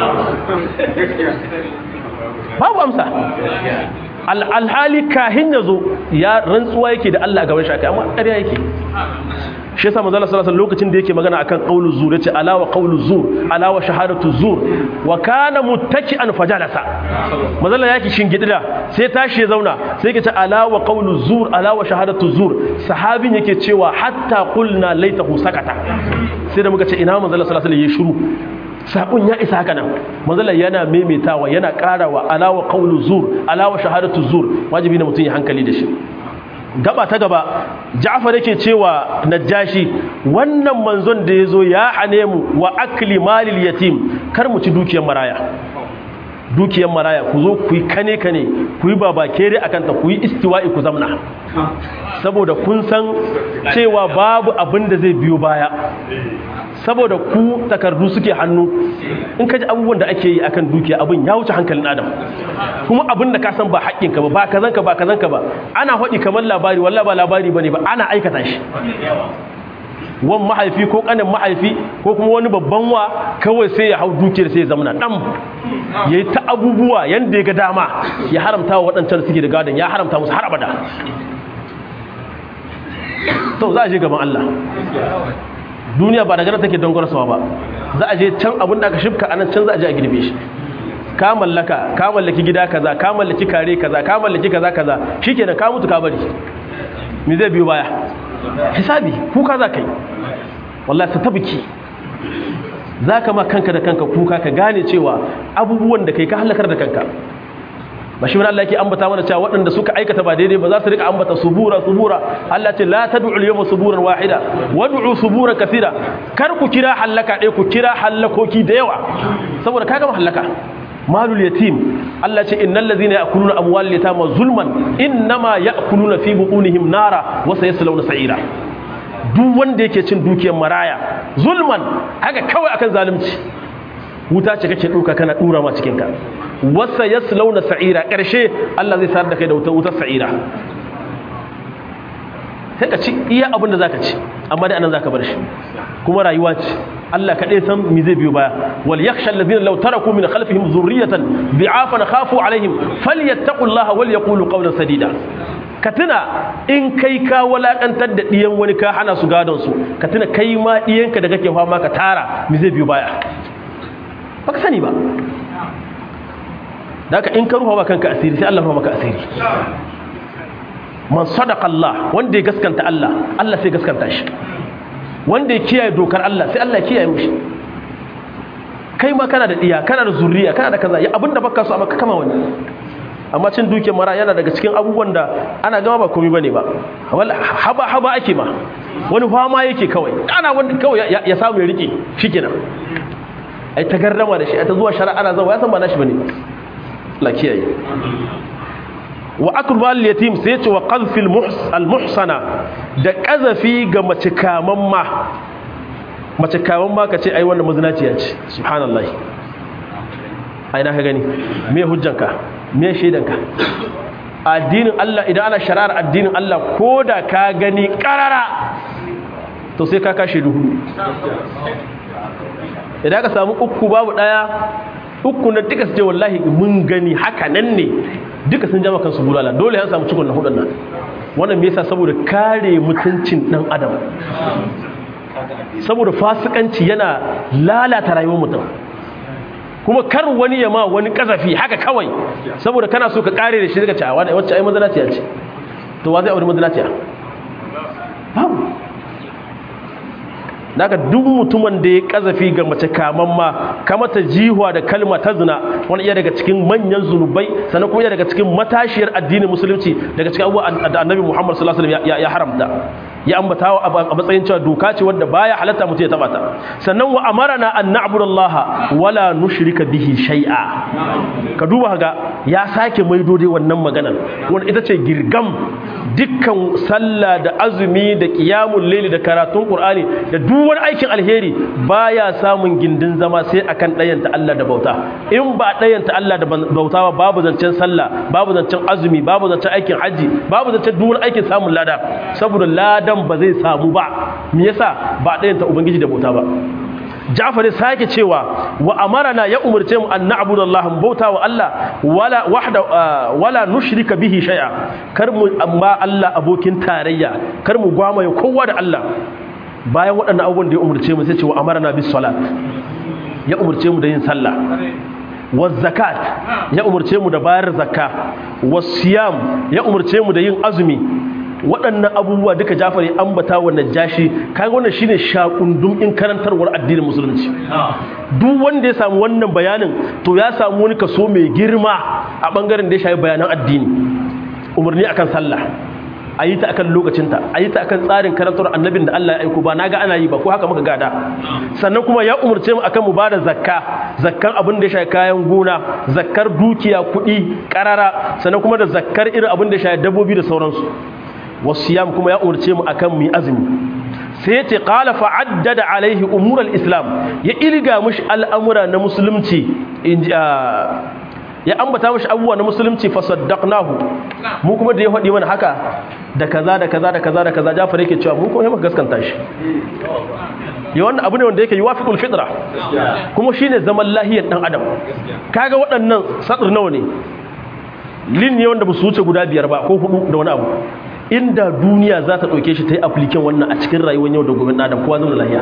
babu amsa alhali kahin ya zo ya rantsuwa yake da Allah a gaban shi aka amma ƙarya yake shi yasa manzo sallallahu alaihi lokacin da yake magana akan qaulu zur yace ala wa qaulu zur ala wa shahadatu zur wa kana muttaki'an fajalasa manzo yake shingidida sai tashi ya zauna sai yake ce ala wa qaulu zur ala wa shahadatu zur sahabin yake cewa hatta qulna laitahu sakata sai da muka ce ina manzo sallallahu alaihi ya shiru sakon ya isa haka nan manzala yana maimaitawa yana karawa alawa qawlu zur alawa shahadatu zur wajibi ne mutum ya hankali da shi gaba ta gaba Ja'far yake cewa Najashi wannan manzon da yazo ya hane mu wa akli malil yatim kar mu ci dukiyar maraya dukiyar maraya ku zo ku yi kane kane ku yi babakere akan ta ku yi istiwa'i ku zamna saboda kun san cewa babu abin da zai biyo baya saboda ku takardu suke hannu in ka ji abubuwan da ake yi akan dukiya abin ya wuce hankalin adam kuma abin da ka san ba haƙƙinka ba ba kazanka ba kazanka ba ana haɗi kamar labari wallah ba labari bane ba ana aikata shi wan mahaifi ko kanin mahaifi ko kuma wani babban wa kawai sai ya hau dukiyar sai ya zamana dam yayi ta abubuwa yanda ya ga dama ya haramta wa waɗancan suke da gadon ya haramta musu har abada to za a je gaban Allah duniya ba daga nan take don gwarsawa ba za a je can abin da aka shifka anan can za a je a girbe shi ka mallaka ka mallaki gida kaza ka mallaki kare kaza ka mallaki kaza kaza shikenan ka mutu ka bari me zai biyo baya hisabi kuka za ka yi wallahi ta tabiki za ka ma kanka da kanka kuka ka gane cewa abubuwan da kai ka halakar da kanka ba shi wani Allah yake ambata mana cewa waɗanda suka aikata ba daidai ba za su rika ambata subura subura Allah ce la tad'u al-yawma suburan wahida wad'u suburan kathira kar ku kira halaka ɗaya ku kira halakoki da yawa saboda ka gama halaka malul yatim Allah ce innal ladhina ya'kuluna amwal yatama zulman innama ya'kuluna fi butunihim nara wa sayaslawna sa'ira duk wanda yake cin dukiyar maraya zulman haka kawai akan zalunci wuta ce kake duka kana dura ma cikin ka wasa yaslawna sa'ira karshe Allah zai sarar da kai da wutar wutar sa'ira sai ka ci iya abin da zaka ci amma dai anan zaka bar shi kuma rayuwa ce Allah kaɗai san mi zai biyo baya wal yakhsha alladhina law taraku min khalfihim dhurriyatan bi'afan khafu alaihim falyattaqullaha wal yaqulu qawlan sadida ka tuna in kai ka walakantar da diyan wani ka hana su gadon su ka tuna kai ma diyanka da kake fama ka tara mi zai biyo baya baka sani ba daga in ka rufa ba kanka asiri sai Allah rufa maka asiri man sadaqa Allah wanda ya gaskanta Allah Allah sai gaskanta shi wanda ya kiyaye dokar Allah sai Allah ya kiyaye mushi kai ma kana da diya kana da zuriya kana da kaza ya abinda baka so amma ka kama wani amma cin duke mara yana daga cikin abubuwan da ana gama ba komai bane ba haba haba ake ma wani fama yake kawai ana wanda kawai ya samu ya rike shikenan ai ta garrama da shi ai ta zuwa shari'a ana zawa ya san ba nashi bane la kiyaye wa akbar yatim sai ya ce wa qadfil al muhsana da kazafi ga mace kaman ma mace kaman ma kace ai wannan mazinaciya ce subhanallahi ai na ka gani me hujjanka me shaidanka addinin Allah idan ana shari'ar addinin Allah koda ka gani karara to sai ka kashe duhu idan ka samu uku babu daya uku na duka su ce wallahi mun gani haka nan ne duka sun jama kansu bulala dole ya samu cikon na hudun nan wannan me yasa saboda kare mutuncin dan adam saboda fasikanci yana lalata rayuwar mutum kuma kar wani ya ma wani kazafi haka kawai saboda kana so ka kare da shi daga cewa wacce ai mazalaciya ce to wa zai aure mazalaciya babu daga duk mutumin da ya kazafi ga mace kaman ma kamata jihuwa da kalma ta zina wani iya daga cikin manyan zunubai sannan kuma iya daga cikin matashiyar addinin musulunci daga cikin abubuwa da annabi muhammad sallallahu alaihi wasallam ya haramta ya ambata a matsayin cewa doka ce wadda baya halatta mutum ya taba ta sannan wa amarana an na'budallaha wala nushrika bihi shay'a ka duba ga ya sake maido dai wannan maganar wanda ita ce girgam dukkan sallah da azumi da qiyamul layli da karatun qur'ani da duk wani aikin alheri baya samun gindin zama sai akan ɗayanta Allah da bauta in ba ɗayanta Allah da bauta ba babu zancen sallah babu zancen azumi babu zancen aikin haji babu zancen duk wani aikin samun lada saboda ladan ba zai samu ba me yasa ba ɗayanta ubangiji da bauta ba Ja'far ya sake cewa wa amarana ya umurce mu an na'budu Allah bauta wa Allah wala wahda wala nushrika bihi shay'a kar mu amma Allah abokin tarayya kar mu gwamaye kowa da Allah bayan waɗannan abubuwan da ya umurce mu sai ce wa amarana bis salat ya umurce mu da yin sallah wa zakat ya umurce mu da bayar zakka wa siyam ya umurce mu da yin azumi waɗannan abubuwa duka Jafar ya ambata wa Najashi kaga wannan shine shakundum in karantarwar addinin musulunci duk wanda ya samu wannan bayanin to ya samu wani kaso mai girma a bangaren da ya shafi bayanan addini umarni akan sallah a yi ta akan lokacinta a yi ta akan tsarin karantar annabin da Allah ya aiko ba na ga ana yi ba ko haka muka gada sannan kuma ya umarce mu akan mu ba da zakka zakkan abin da ya shafi kayan gona zakkar dukiya kuɗi ƙarara sannan kuma da zakkar irin abin da ya shafi dabbobi da sauransu wasiyam kuma ya umarce mu akan mu yi azumi sai ya ce qala fa'addada alaihi umural islam ya ilga mushi al'amura na musulunci ya ambata mashi abubuwa na musulunci fa saddaqnahu mu kuma da ya faɗi mana haka da kaza da kaza da kaza da kaza Jafar yake cewa mu kuma muka gaskanta shi ya wannan abu ne wanda yake yuwafiqul fitra kuma shine zaman lahiyar dan adam kaga waɗannan sadr nawa ne lin ne wanda ba su wuce guda biyar ba ko hudu da wani abu inda duniya za ta ɗauke shi ta yi apliken wannan a cikin rayuwar yau da gobe na adam kowa zama lahiya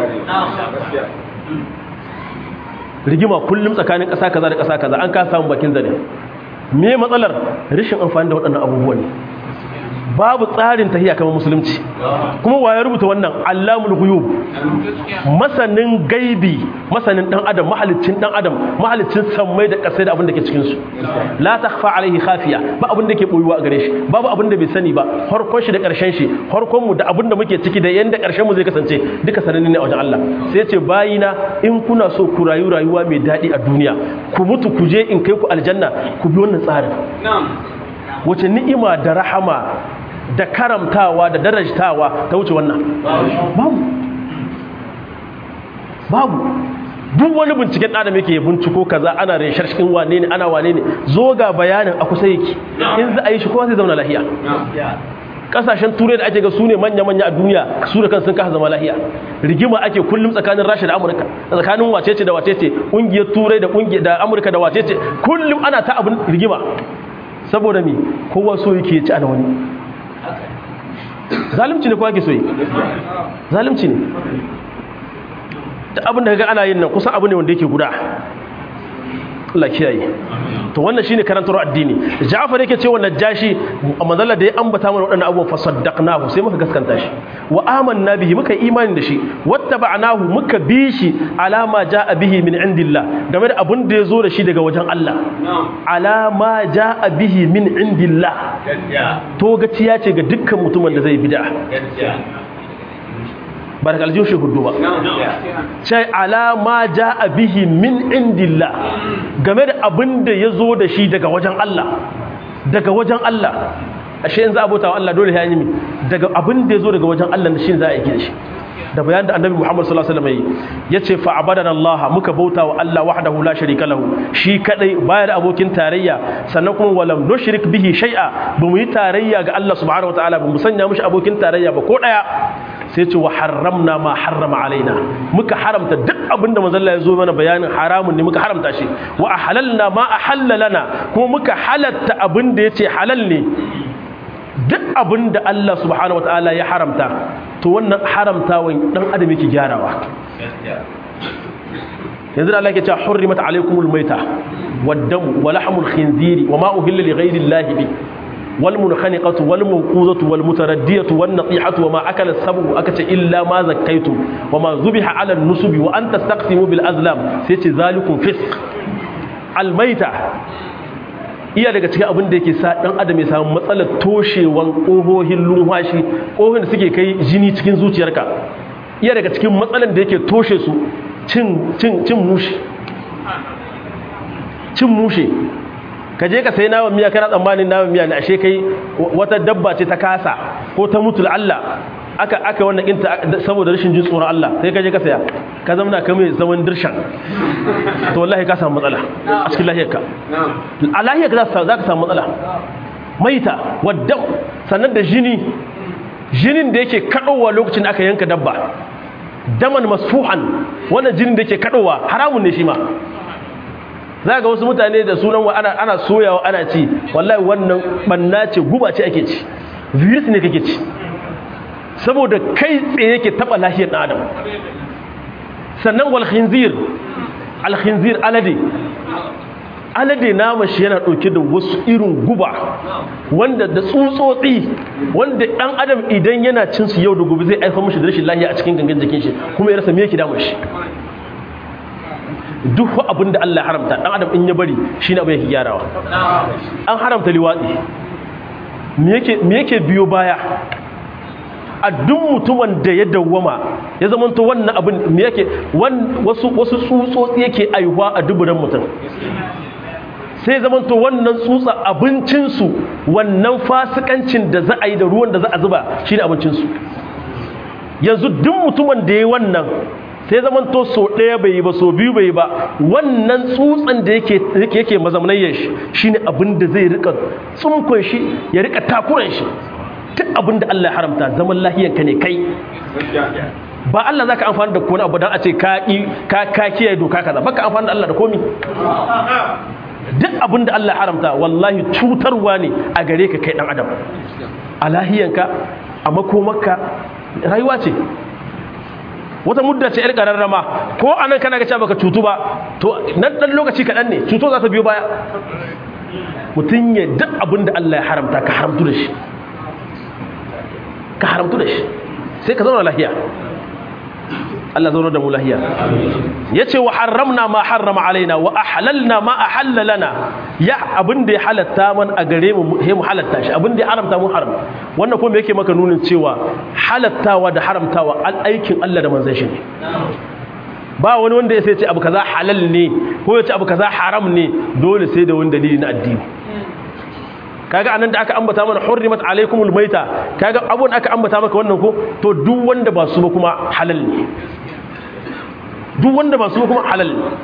rigima kullum tsakanin ƙasa kaza da ƙasa kaza an ka samun bakin zane me matsalar rashin amfani da waɗannan abubuwan ne babu tsarin tahiya kamar musulunci kuma waye rubuta wannan allamul ghuyub masanin gaibi masanin dan adam mahalicin dan adam mahalicin sammai da kasai da abin da ke cikin su la takhfa alaihi khafiya ba abin da ke boyuwa a gare shi babu abin da bai sani ba harkon shi da karshen shi harkon mu da abin da muke ciki da yanda karshen mu zai kasance duka sananne ne a wajen Allah sai ya ce bayina in kuna so ku rayu rayuwa mai daɗi a duniya ku mutu ku je in kai ku aljanna ku bi wannan tsarin wace ni'ima da rahama da karamtawa da darajtawa ta wuce wannan babu babu duk wani binciken adam yake binciko kaza ana reshar cikin wane ne ana wane ne zo ga bayanin a kusa yake in za a yi shi kowa zai zauna lahiya kasashen turai da ake ga su ne manya-manya a duniya su da kan sun kasa zama lahiya rigima ake kullum tsakanin rasha da amurka tsakanin wacece da wacece ƙungiyar turai da ƙungiyar da amurka da wacece kullum ana ta abin rigima saboda me kowa so yake ci ana wani zalimci ne kowa ke so yi zalimci ne da abin da ga ana yin nan kusan abu ne wanda yake guda Allah kiyaye to wannan shine karantar addini Ja'far yake cewa Najashi manzala da ya ambata mana wadannan abubuwan fa saddaqnahu sai muka gaskanta shi wa amanna bihi muka imani da shi wattaba'nahu muka bi shi alama ja'a bihi min indillah game da abun da yazo da shi daga wajen Allah alama ja'a bihi min indillah to gaciya ce ga dukkan mutumin da zai bid'a ba daga aljihun shi hudu ba sai alama ja a bihi min indillah game da abin da ya zo da shi daga wajen Allah daga wajen Allah ashe yanzu abota wa Allah dole ya yi daga abin da ya zo daga wajen Allah da shi za a yi da shi da bayan da annabi Muhammad sallallahu alaihi wasallam ya ce fa abadana Allah muka bauta wa Allah wahdahu la sharika lahu shi kadai baya da abokin tarayya sannan kuma walam nushrik bihi shay'a ba mu yi tarayya ga Allah subhanahu wataala ba mu sanya mishi abokin tarayya ba ko daya sai ce wa haramna ma harrama alaina muka haramta duk abinda manzon Allah ya zo mana bayanin haramun ne muka haramta shi wa ahalalna ma ahalla lana kuma muka halatta abinda yace halal ne duk abinda Allah subhanahu wataala ya haramta to wannan haramtawan dan adam yake gyarawa yanzu da Allah ke cewa hurrimat alaykumul maita wad-damu wa lahmul khinziri wa ma uhilla li ghayri Allah bi والمنخنقة والموقوذة والمتردية والنطيحة وما أكل السبع أكت إلا ما زكيتم وما ذبح على النسب وأن تستقسموا بالأزلام سيتي ذلكم فسق الميتة iya daga cikin abin da yake sa dan adam ya samu matsalar toshewan ƙohohin lumhashi ƙohohin da suke kai jini cikin zuciyarka iya daga cikin matsalar da yake toshe su cin cin cin mushe cin mushe ka je ka sai naman miya kana tsammanin naman miya ne ashe kai wata dabba ce ta kasa ko ta mutu Allah aka aka wannan inta saboda rashin jin tsoron Allah sai ka je ka saya ka zamana ka mai zaman dirshan to wallahi ka samu matsala a cikin lahiyarka a lahiyarka za ka samu matsala maita wadda sannan da jini jinin da yake kadowa lokacin da aka yanka dabba daman masfuhan wannan jinin da yake kadowa haramun ne shi ma za ga wasu mutane da sunan wa ana ana soyawa ana ci wallahi wannan banna ce guba ce ake ci virus ne kake ci saboda kai tsaye yake taba lafiyar dan adam sannan wal khinzir al khinzir alade alade nama shi yana dauke da wasu irin guba wanda da tsutsotsi wanda dan adam idan yana cin su yau da gobe zai aika mishi da rashin lafiya a cikin gangan jikin shi kuma ya rasa me yake damun shi duk abin da Allah ya haramta dan adam in ya bari shine abin yake gyarawa an haramta liwatsi me yake biyo baya a duk mutumin da ya dawwama ya zama to wannan abin me yake wasu wasu tsutsotsi yake aihuwa a duburan mutum sai zama to wannan tsutsa abincinsu wannan fasikancin da za a yi da ruwan da za a zuba shi ne abincinsu yanzu duk mutumin da ya yi wannan sai zaman to so ɗaya bai yi ba so biyu bai yi ba wannan tsutsan da yake yake mazamnayyar shi shine abin da zai rika tsunkun shi ya rika takuran shi duk abin da Allah ya haramta zaman lahiyanka ne kai ba Allah zaka amfani da kona abu dan a ce ka ka ka kiyaye doka kaza baka amfani da Allah da komi duk abin da Allah ya haramta wallahi cutarwa ne a gare ka kai dan adam a lahiyanka a makomarka rayuwa ce wata mudda ce 'yar ƙararrama ko anan kana ga cewa baka cutu ba to nan dan lokaci kaɗan ne cuto za ta biyo baya mutum ya duk abin da Allah ya haramta ka haramtu da shi ka haramtu da shi sai ka zauna lahiya Allah zauna da mu lahiya yace wa harramna ma harrama alaina wa ahlalna ma ahalla lana ya abin da ya halatta man a gare mu he mu halatta shi abin da ya haramta mu haram wannan kuma yake maka nunin cewa halattawa da haramtawa aikin Allah da manzon shi ne ba wani wanda ya sai ce abu kaza halal ne ko ya ce abu kaza haram ne dole sai da wani dalili na addini kaga anan da aka ambata mana hurrimat alaikumul maita kaga abun aka ambata maka wannan ko to duk wanda ba su ba kuma halal ne duk wanda ba su ba kuma halal ne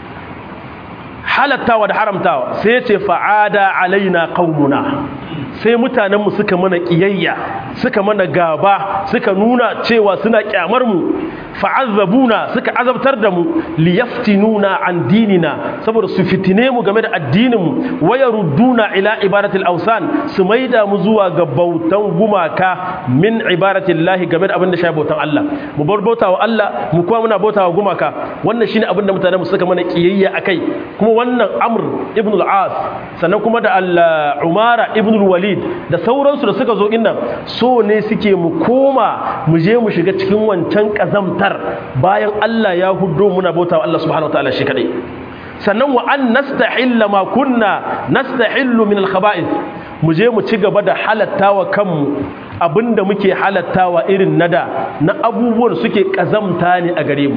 halattawa da haramtawa sai ce fa'ada alaina qaumuna sai mutanenmu suka mana kiyayya suka mana gaba suka nuna cewa suna kyamar mu fa'azzabuna suka azabtar da mu liyaftinuna an dinina saboda su fitine mu game da addinin mu wayarudduna ila ibadatil awsan su maida mu zuwa ga bautan gumaka min ibadatillahi game da abin da shafi bautan Allah mu bar bautawa Allah mu kuma muna bautawa gumaka wannan shine abin da mutanen mu suka mana kiyayya akai kuma wannan Amr ibn al-As sannan kuma da al-Umara ibn al-Walid da sauransu da suka zo innan so ne suke mu koma mu je mu shiga cikin wancan kazamtar bayan Allah ya hudo muna bautawa Allah subhanahu wataala shi kadai sannan wa an nastahilla ma kunna nastahillu min al-khaba'ith mu je mu ci gaba da halattawa kanmu abinda muke halattawa irin nada na abubuwan suke kazamta ne a gare mu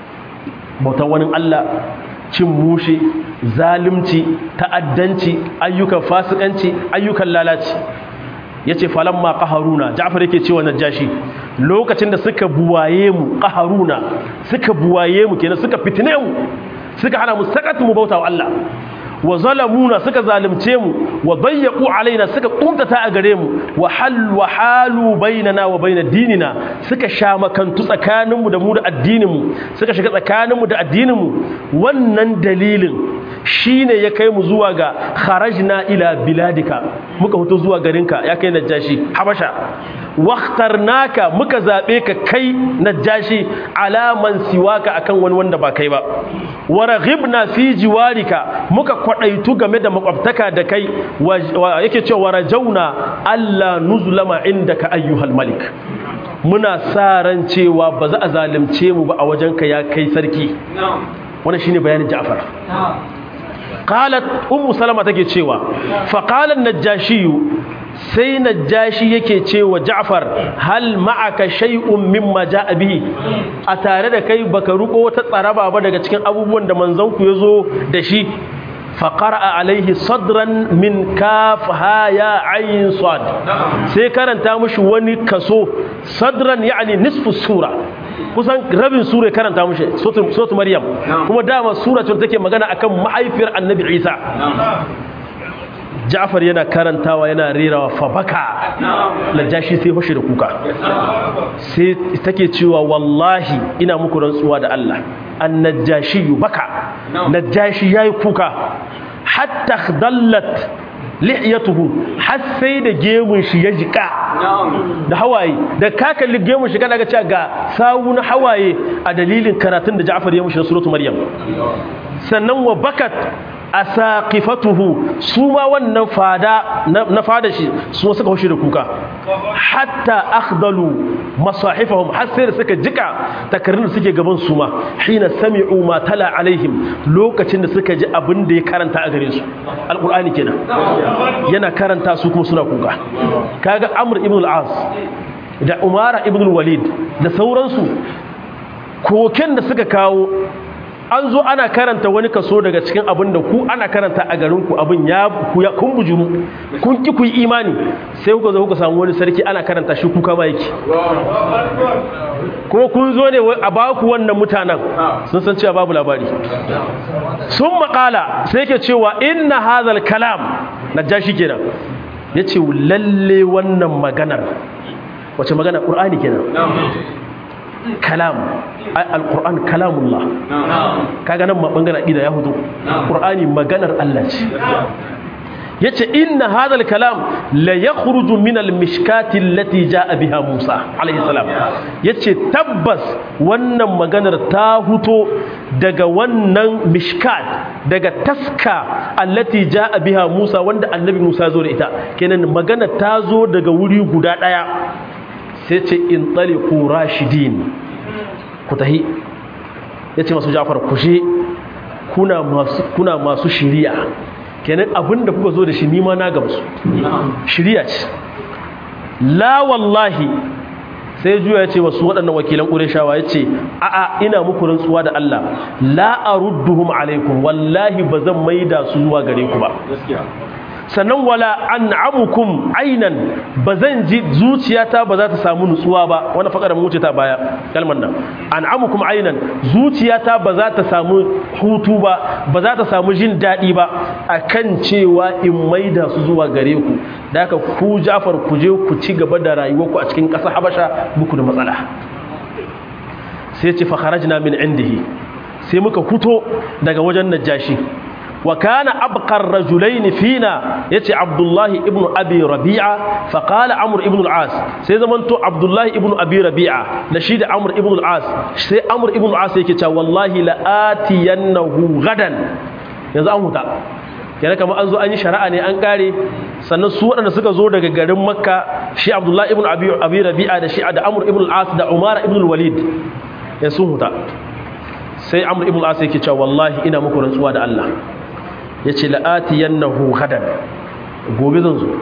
bautan wani Allah cin mushe zalimci ta'addanci ayyukan fasikanci ayyukan lalaci yace falamma qaharuna Ja'far yake cewa Najashi lokacin da suka buwaye mu qaharuna suka buwaye mu kenan suka fitine mu suka hana mu sakatu mu bauta wa Allah wa zalamuna suka zalimce mu wa dayyaqu alaina suka kuntata a gare mu wa hal wa halu bainana wa bain dinina suka sha makantu tsakanin mu da mu da addinin mu suka shiga tsakanin mu da addinin mu wannan dalilin shine ya kai mu zuwa ga kharajna ila biladika muka fito zuwa garinka ya kai najashi habasha wakhtarnaka muka zabe ka kai najashi alaman siwaka akan wani wanda ba kai ba waraghibna fi jiwarika muka kwadaitu game da makwabtaka da kai yake cewa warajauna alla nuzlama indaka ayyuhal malik muna sa ran cewa ba za a zalunce mu ba a wajenka ya kai sarki wannan shine bayanin Ja'far qalat ummu salama take cewa fa qala an-najashi sai najashi yake cewa Ja'far hal ma'aka shay'un mimma ja'a bihi a tare da kai baka ruko wata tsaraba ba daga cikin abubuwan da manzon ku yazo da shi fa qara'a alaihi sadran min kaf ha ya ayn sad sai karanta mushi wani kaso sadran yani nisfu sura kusan rabin sura karanta mushi suratul maryam kuma dama sura ce take magana akan mahaifiyar annabi isa Ja'far yana karantawa yana rerawa fa baka najashi sai hoshi da kuka sai take cewa wallahi ina muku rantsuwa da Allah annajashi baka najashi yayi kuka hatta dallat lihiyatuhu har sai da gemun shi ya jika da hawaye da ka kalli gemun shi kana ga cewa ga sawu na hawaye a dalilin karatun da Ja'far ya mushi na suratul Maryam sannan wa bakat asaqifatuhu su ma wannan fada na fada shi su suka hoshi da kuka hatta akhdalu masahifahum har sai da suka jika takarrin da suke gaban su ma hina sami'u ma tala alaihim lokacin da suka ji abin da ya karanta a gare su alqur'ani kenan yana karanta su kuma suna kuka kaga amr ibn al-as da umara ibn al-walid da sauransu koken da suka kawo an zo ana karanta wani kaso daga cikin abin da ku ana karanta a garinku abin ya kun bujuru kun ki ku yi imani sai kuka zo kuka samu wani sarki ana karanta shi kuka ma yake kuma kun zo ne a baku wannan mutanen sun san cewa babu labari sun makala sai ke cewa inna hazal kalam na jashi kenan ya ce lalle wannan maganar wace magana ƙur'ani kenan kalam al-qur'an kalamullah kaga nan ma bangaren aqida ya hudu qur'ani maganar Allah ce yace inna hadha al-kalam la yakhruju min al-mishkati allati jaa biha Musa alayhi salam yace tabbas wannan maganar ta huto daga wannan mishkat daga taska allati jaa biha Musa wanda annabi Musa zo da ita kenan magana ta zo daga wuri guda daya sai ce in tsaliku rashidin ku tahi ya ce masu jafar kushe kuna masu shiriya kenan abinda kuka zo da shi nima na gamsu shiriya ce la wallahi sai juya ya ce wasu waɗannan wakilan ƙureshawa ya ce a'a ina muku rantsuwa da Allah la arudduhum alaikum wallahi ba zan maida su zuwa gare ku ba sannan wala an'amukum ainan bazan ji zuciyata ba za ta samu nutsuwa ba wannan fakarar mu ta baya kalmar nan an'amukum ainan zuciyata ba za ta samu hutu ba ba za ta samu jin daɗi ba akan cewa in maida su zuwa gare ku da haka ku Jafar ku je ku ci gaba da rayuwarku a cikin ƙasar Habasha muku da matsala sai ce fa kharajna min indihi sai muka fito daga wajen Najashi وكان أبقى الرجلين فينا يتي عبد الله ابن أبي ربيعة فقال عمرو ابن العاص سيدا منتو عبد الله ابن أبي ربيعة نشيد عمرو ابن العاص سي عمرو ابن العاص يكي والله لآتينه غدا yanzu an huta kenan kamar an zo an yi shari'a ne an kare sannan su waɗanda suka zo daga garin makka shi abdullahi ibn abi rabi'a da shi da amr ibn al-as da umara ibn al-walid ya sun huta sai amr ibn al-as yake cewa wallahi ina muku rantsuwa da Allah ya ce la'ati yannahu hadan gobe zan zo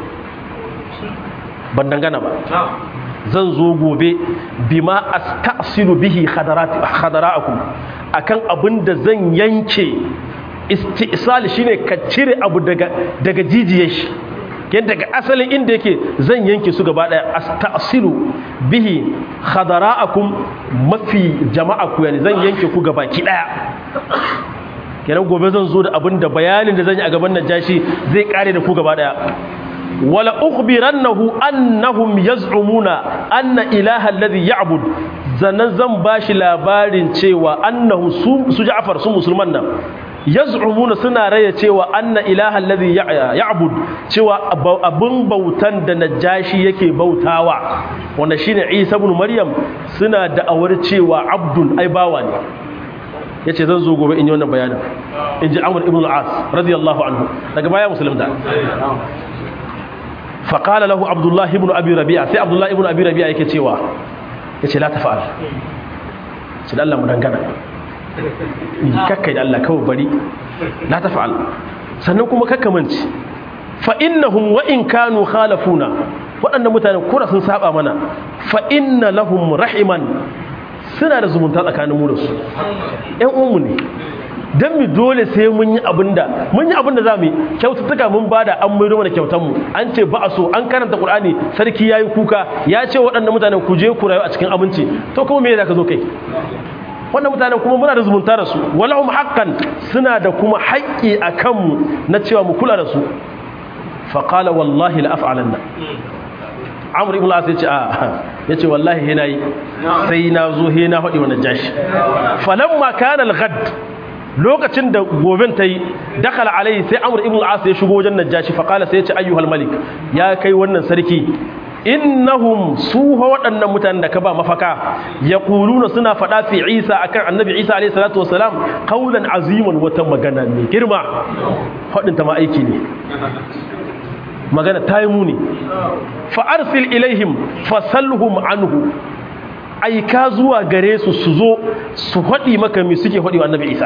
ban dangana ba zan zo gobe bima astasilu bihi khadara'akum akan abin da zan yanke istisal shine ka cire abu daga daga jijiyar shi yadda daga asalin inda yake zan yanke su gaba daya astasilu bihi khadara'akum mafi jama'a ku yani zan yanke ku gaba ki daya kenan gobe zan zo da abin da bayanin da zan yi a gaban najashi zai kare da ku gaba daya wala ukhbirannahu annahum yaz'umuna anna ilaha alladhi ya'bud zannan zan bashi labarin cewa annahu su Ja'far su musulman nan yaz'umuna suna raya cewa anna ilaha alladhi ya'bud cewa abun bautan da najashi yake bautawa wanda shine Isa ibn Maryam suna da'awar cewa abdun ai bawa ne ya ce zan zo gobe in yi wannan bayanin in ji amur ibn al'as radiyallahu anhu daga baya musulunta faƙala lahu abdullahi ibn abi rabi'a sai abdullahi ibn abi rabi'a yake cewa ya ce la ta fa'al ce da Allah mu dangana kakkai da Allah kawai bari la ta fa'al sannan kuma kakkamanci fa innahum wa in kanu khalafuna waɗannan mutane kura sun saba mana fa inna lahum rahiman suna da zumunta tsakanin mu da su ƴan uwanmu ne don mu dole sai mun yi abinda mun yi abinda za mu yi kyaututtuka mun bada an mai mana kyautanmu an ce ba a so an karanta qur'ani sarki yayi kuka ya ce waɗannan mutanen ku je ku rayu a cikin aminci to kuma me za ka zo kai wannan mutanen kuma muna da zumunta da su walahum haqqan suna da kuma haƙƙi a kanmu na cewa mu kula da su fa qala wallahi la af'alanna amur ibn al-as yace a yace wallahi he nayi sai na zo he na faɗi wannan jashi falamma kana al-ghad lokacin da goben ta yi dakala alai sai amur ibn al-as ya shigo wajen najashi fa qala sai yace ayyuhal malik ya kai wannan sarki innahum su waɗannan mutanen da ka ba mafaka yaquluna suna faɗa fi Isa akan annabi Isa alayhi salatu wasalam qaulan aziman wata magana mai girma faɗin ta ma aiki ne magana ta yi muni fa'arsil ilaihim fasalhum anhu aika zuwa gare su su zo su haɗi maka mai suke haɗi wa annabi isa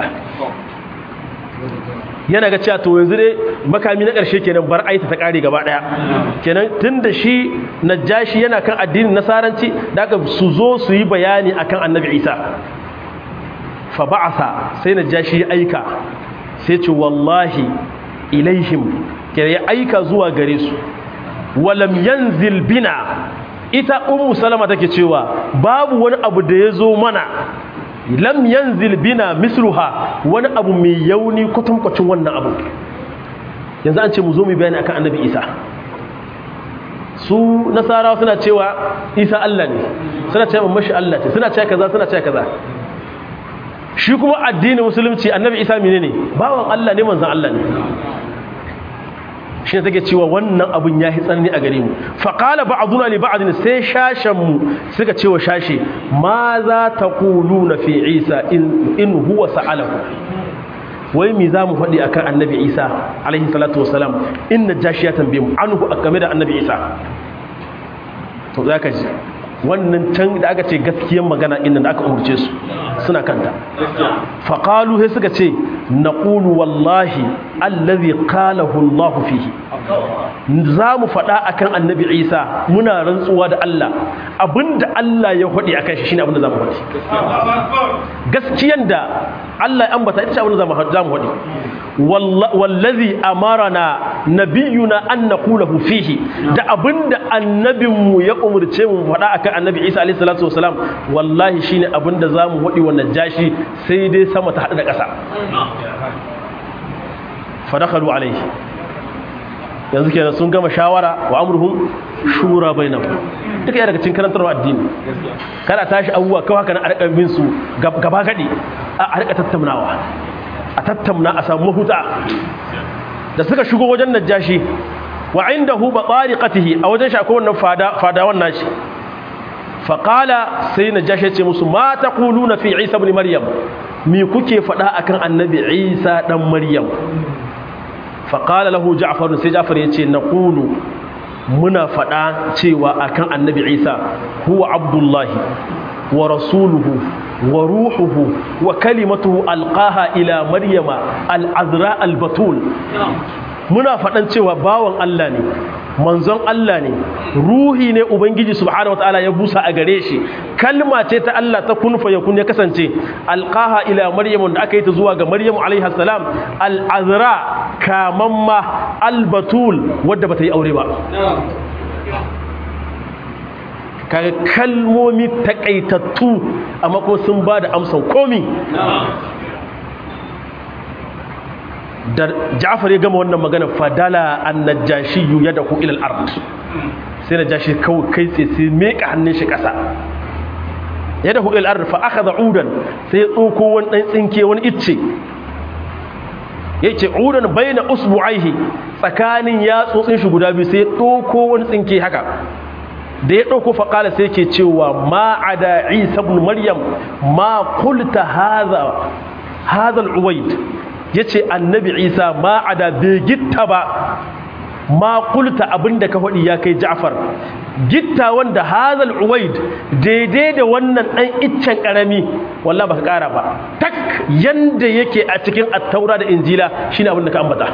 yana ga cewa to yanzu dai makami na ƙarshe kenan bar aita ta ƙare gaba ɗaya kenan tun da shi najashi yana kan addinin nasaranci da aka su zo su yi bayani akan annabi isa fa ba'asa sai najashi ya aika sai ce wallahi ilaihim ke ya aika zuwa gare su walam yanzil bina ita ummu salama take cewa babu wani abu da ya zo mana lam yanzil bina misluha wani abu mai yauni kwatankwacin wannan abu yanzu an ce mu zo mu bayani akan annabi isa su nasarawa suna cewa isa allah ne suna cewa mashi allah ce suna cewa kaza suna cewa kaza shi kuma addinin musulunci annabi isa menene bawan allah ne manzon allah ne shi ne take cewa wannan abun ya yi tsanani a gare mu faƙala ba a zuna li ba'adin sai shashenmu suka ce wa shashe ma za ta kulu na fi isa in huwa sa'alahu wai mi za mu faɗi akan annabi isa alaihi salatu wasalam in na jashi ya tambaye mu an a game da annabi isa to za ka ji wannan can da aka ce gaskiyan magana inda da aka umurce su suna kanta faƙalu sai suka ce na ƙulu wallahi allazi qalahu Allah fihi za mu faɗa akan annabi isa muna rantsuwa da Allah abinda Allah ya faɗi akan shi shine abinda za mu faɗi gaskiyan da Allah ya ambata ita ce abinda za mu faɗi wallazi amarana nabiyuna an naqulahu fihi da abinda annabinmu ya umurce mu faɗa akan annabi Isa alayhi salatu wasalam wallahi shine abinda zamu wadi wannan jashi sai dai sama ta hada da ƙasa fadakhalu alayhi yanzu kenan sun gama shawara wa amruhum shura bainahum duka daga cikin karantarwa addini kada tashi abubuwa kawai haka na arka bin su gaba gadi a rika tattaunawa a tattauna a samu mahuta da suka shigo wajen najashi wa indahu batariqatihi a wajen shi akwai wannan fada fadawan nashi faqala sai najashi ya ce musu ma taquluna fi isa ibn maryam me kuke fada akan annabi isa dan maryam faqala lahu ja'far sai ja'far ya ce naqulu muna fada cewa akan annabi isa huwa abdullahi wa rasuluhu wa ruhuhu wa kalimatuhu alqaha ila maryama al-azra al-batul muna faɗan cewa bawan Allah ne manzon Allah ne ruhi ne ubangiji subhanahu wataala ya busa a gare shi kalma ce ta Allah ta kun fa yakun ya kasance alqaha ila maryam da aka yi ta zuwa ga maryam alaiha salam al-azra kamamma al-batul wadda bata yi aure ba kaga kalmomi takaitattu amma ko sun ba da amsan komi da Ja'far ya gama wannan magana fadala an-najashi yadahu ila al-ard sai najashi kawai kai tsaye sai meka hannun shi kasa yadahu ila al-ard fa akhadha udan sai ya tsoko wani dan tsinke wani icce yace udan baina usbu'aihi tsakanin yatsotsin shi guda biyu sai ya tsoko wani tsinke haka da ya ɗauko faƙala sai ke cewa ma a da isa ibn maryam ma kulta haza al'uwaid ya ce annabi isa ma a da bai gitta ba ma kulta abinda ka faɗi ya kai ja'far gitta wanda haza al'uwaid daidai da wannan ɗan iccen ƙarami walla ba ka ƙara ba tak yanda yake a cikin attaura da injila shine abinda ka ambata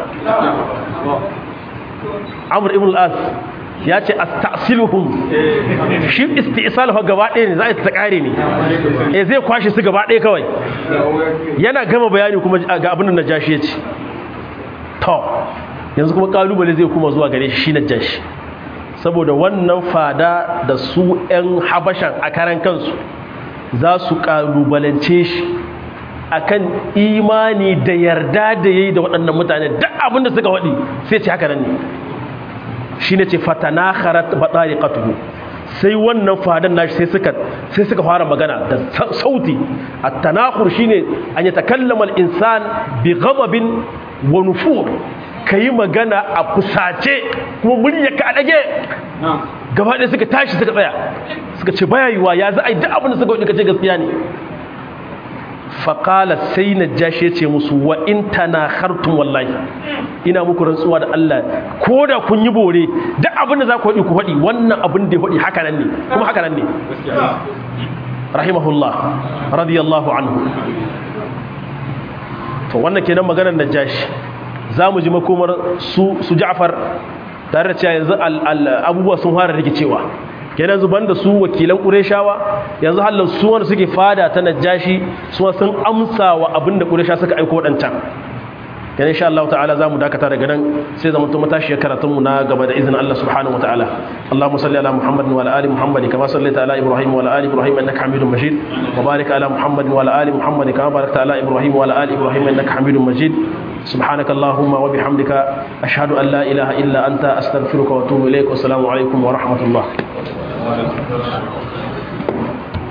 amur ibn al'as ya ce astasiluhum shi istisaluhu gaba ɗaya ne za a ta ƙare ne e zai kwashe su gaba ɗaya kawai yana gama bayani kuma ga abin da najashi ya ce to yanzu kuma kalubale zai kuma zuwa gare shi najashi saboda wannan fada da su 'yan habashan a karan kansu za su kalubalance shi akan imani da yarda da yayi da waɗannan mutane duk abin da suka waɗi sai ce haka nan ne shi ne ce fatanakharat batariqatuhu sai wannan fadan nashi sai suka sai suka fara magana da sauti at-tanakhur shine an yatakallama al-insan bi ghadabin wa nufur kai magana a kusace kuma murya ka dage gaba ɗaya suka tashi suka tsaya suka ce baya yiwa ya za a yi duk abin da suka wadda ce gaskiya ne faƙala sai na jashe ce musu wa in tana hartun wallahi ina muku rantsuwa da Allah ko da kun yi bore duk abin da za ku haɗi ku haɗi wannan abin da ya haɗi haka nan ne kuma haka nan ne rahimahullah radiyallahu anhu to wannan kenan maganar najashi za mu ji makomar su su ja'far tare da cewa yanzu abubuwa sun fara rikicewa kenan zuban da su wakilan ƙureshawa yanzu halin su wanda suke fada ta najashi su sun amsa wa abin da ƙuresha suka aiko waɗancan kenan insha Allah ta'ala zamu dakata daga nan sai zama to matashiyar karatun mu na gaba da izinin Allah subhanahu wataala Allahumma salli ala Muhammad wa ala ali Muhammad kama sallaita ala Ibrahim wa ala ali Ibrahim innaka Hamidum Majid wa barik ala Muhammad wa ala ali Muhammad kama barakta ala Ibrahim wa ala ali Ibrahim innaka Hamidum Majid سبحانك اللهم وبحمدك أشهد أن لا إله إلا أنت أستغفرك وأتوب إليك والسلام عليكم ورحمة الله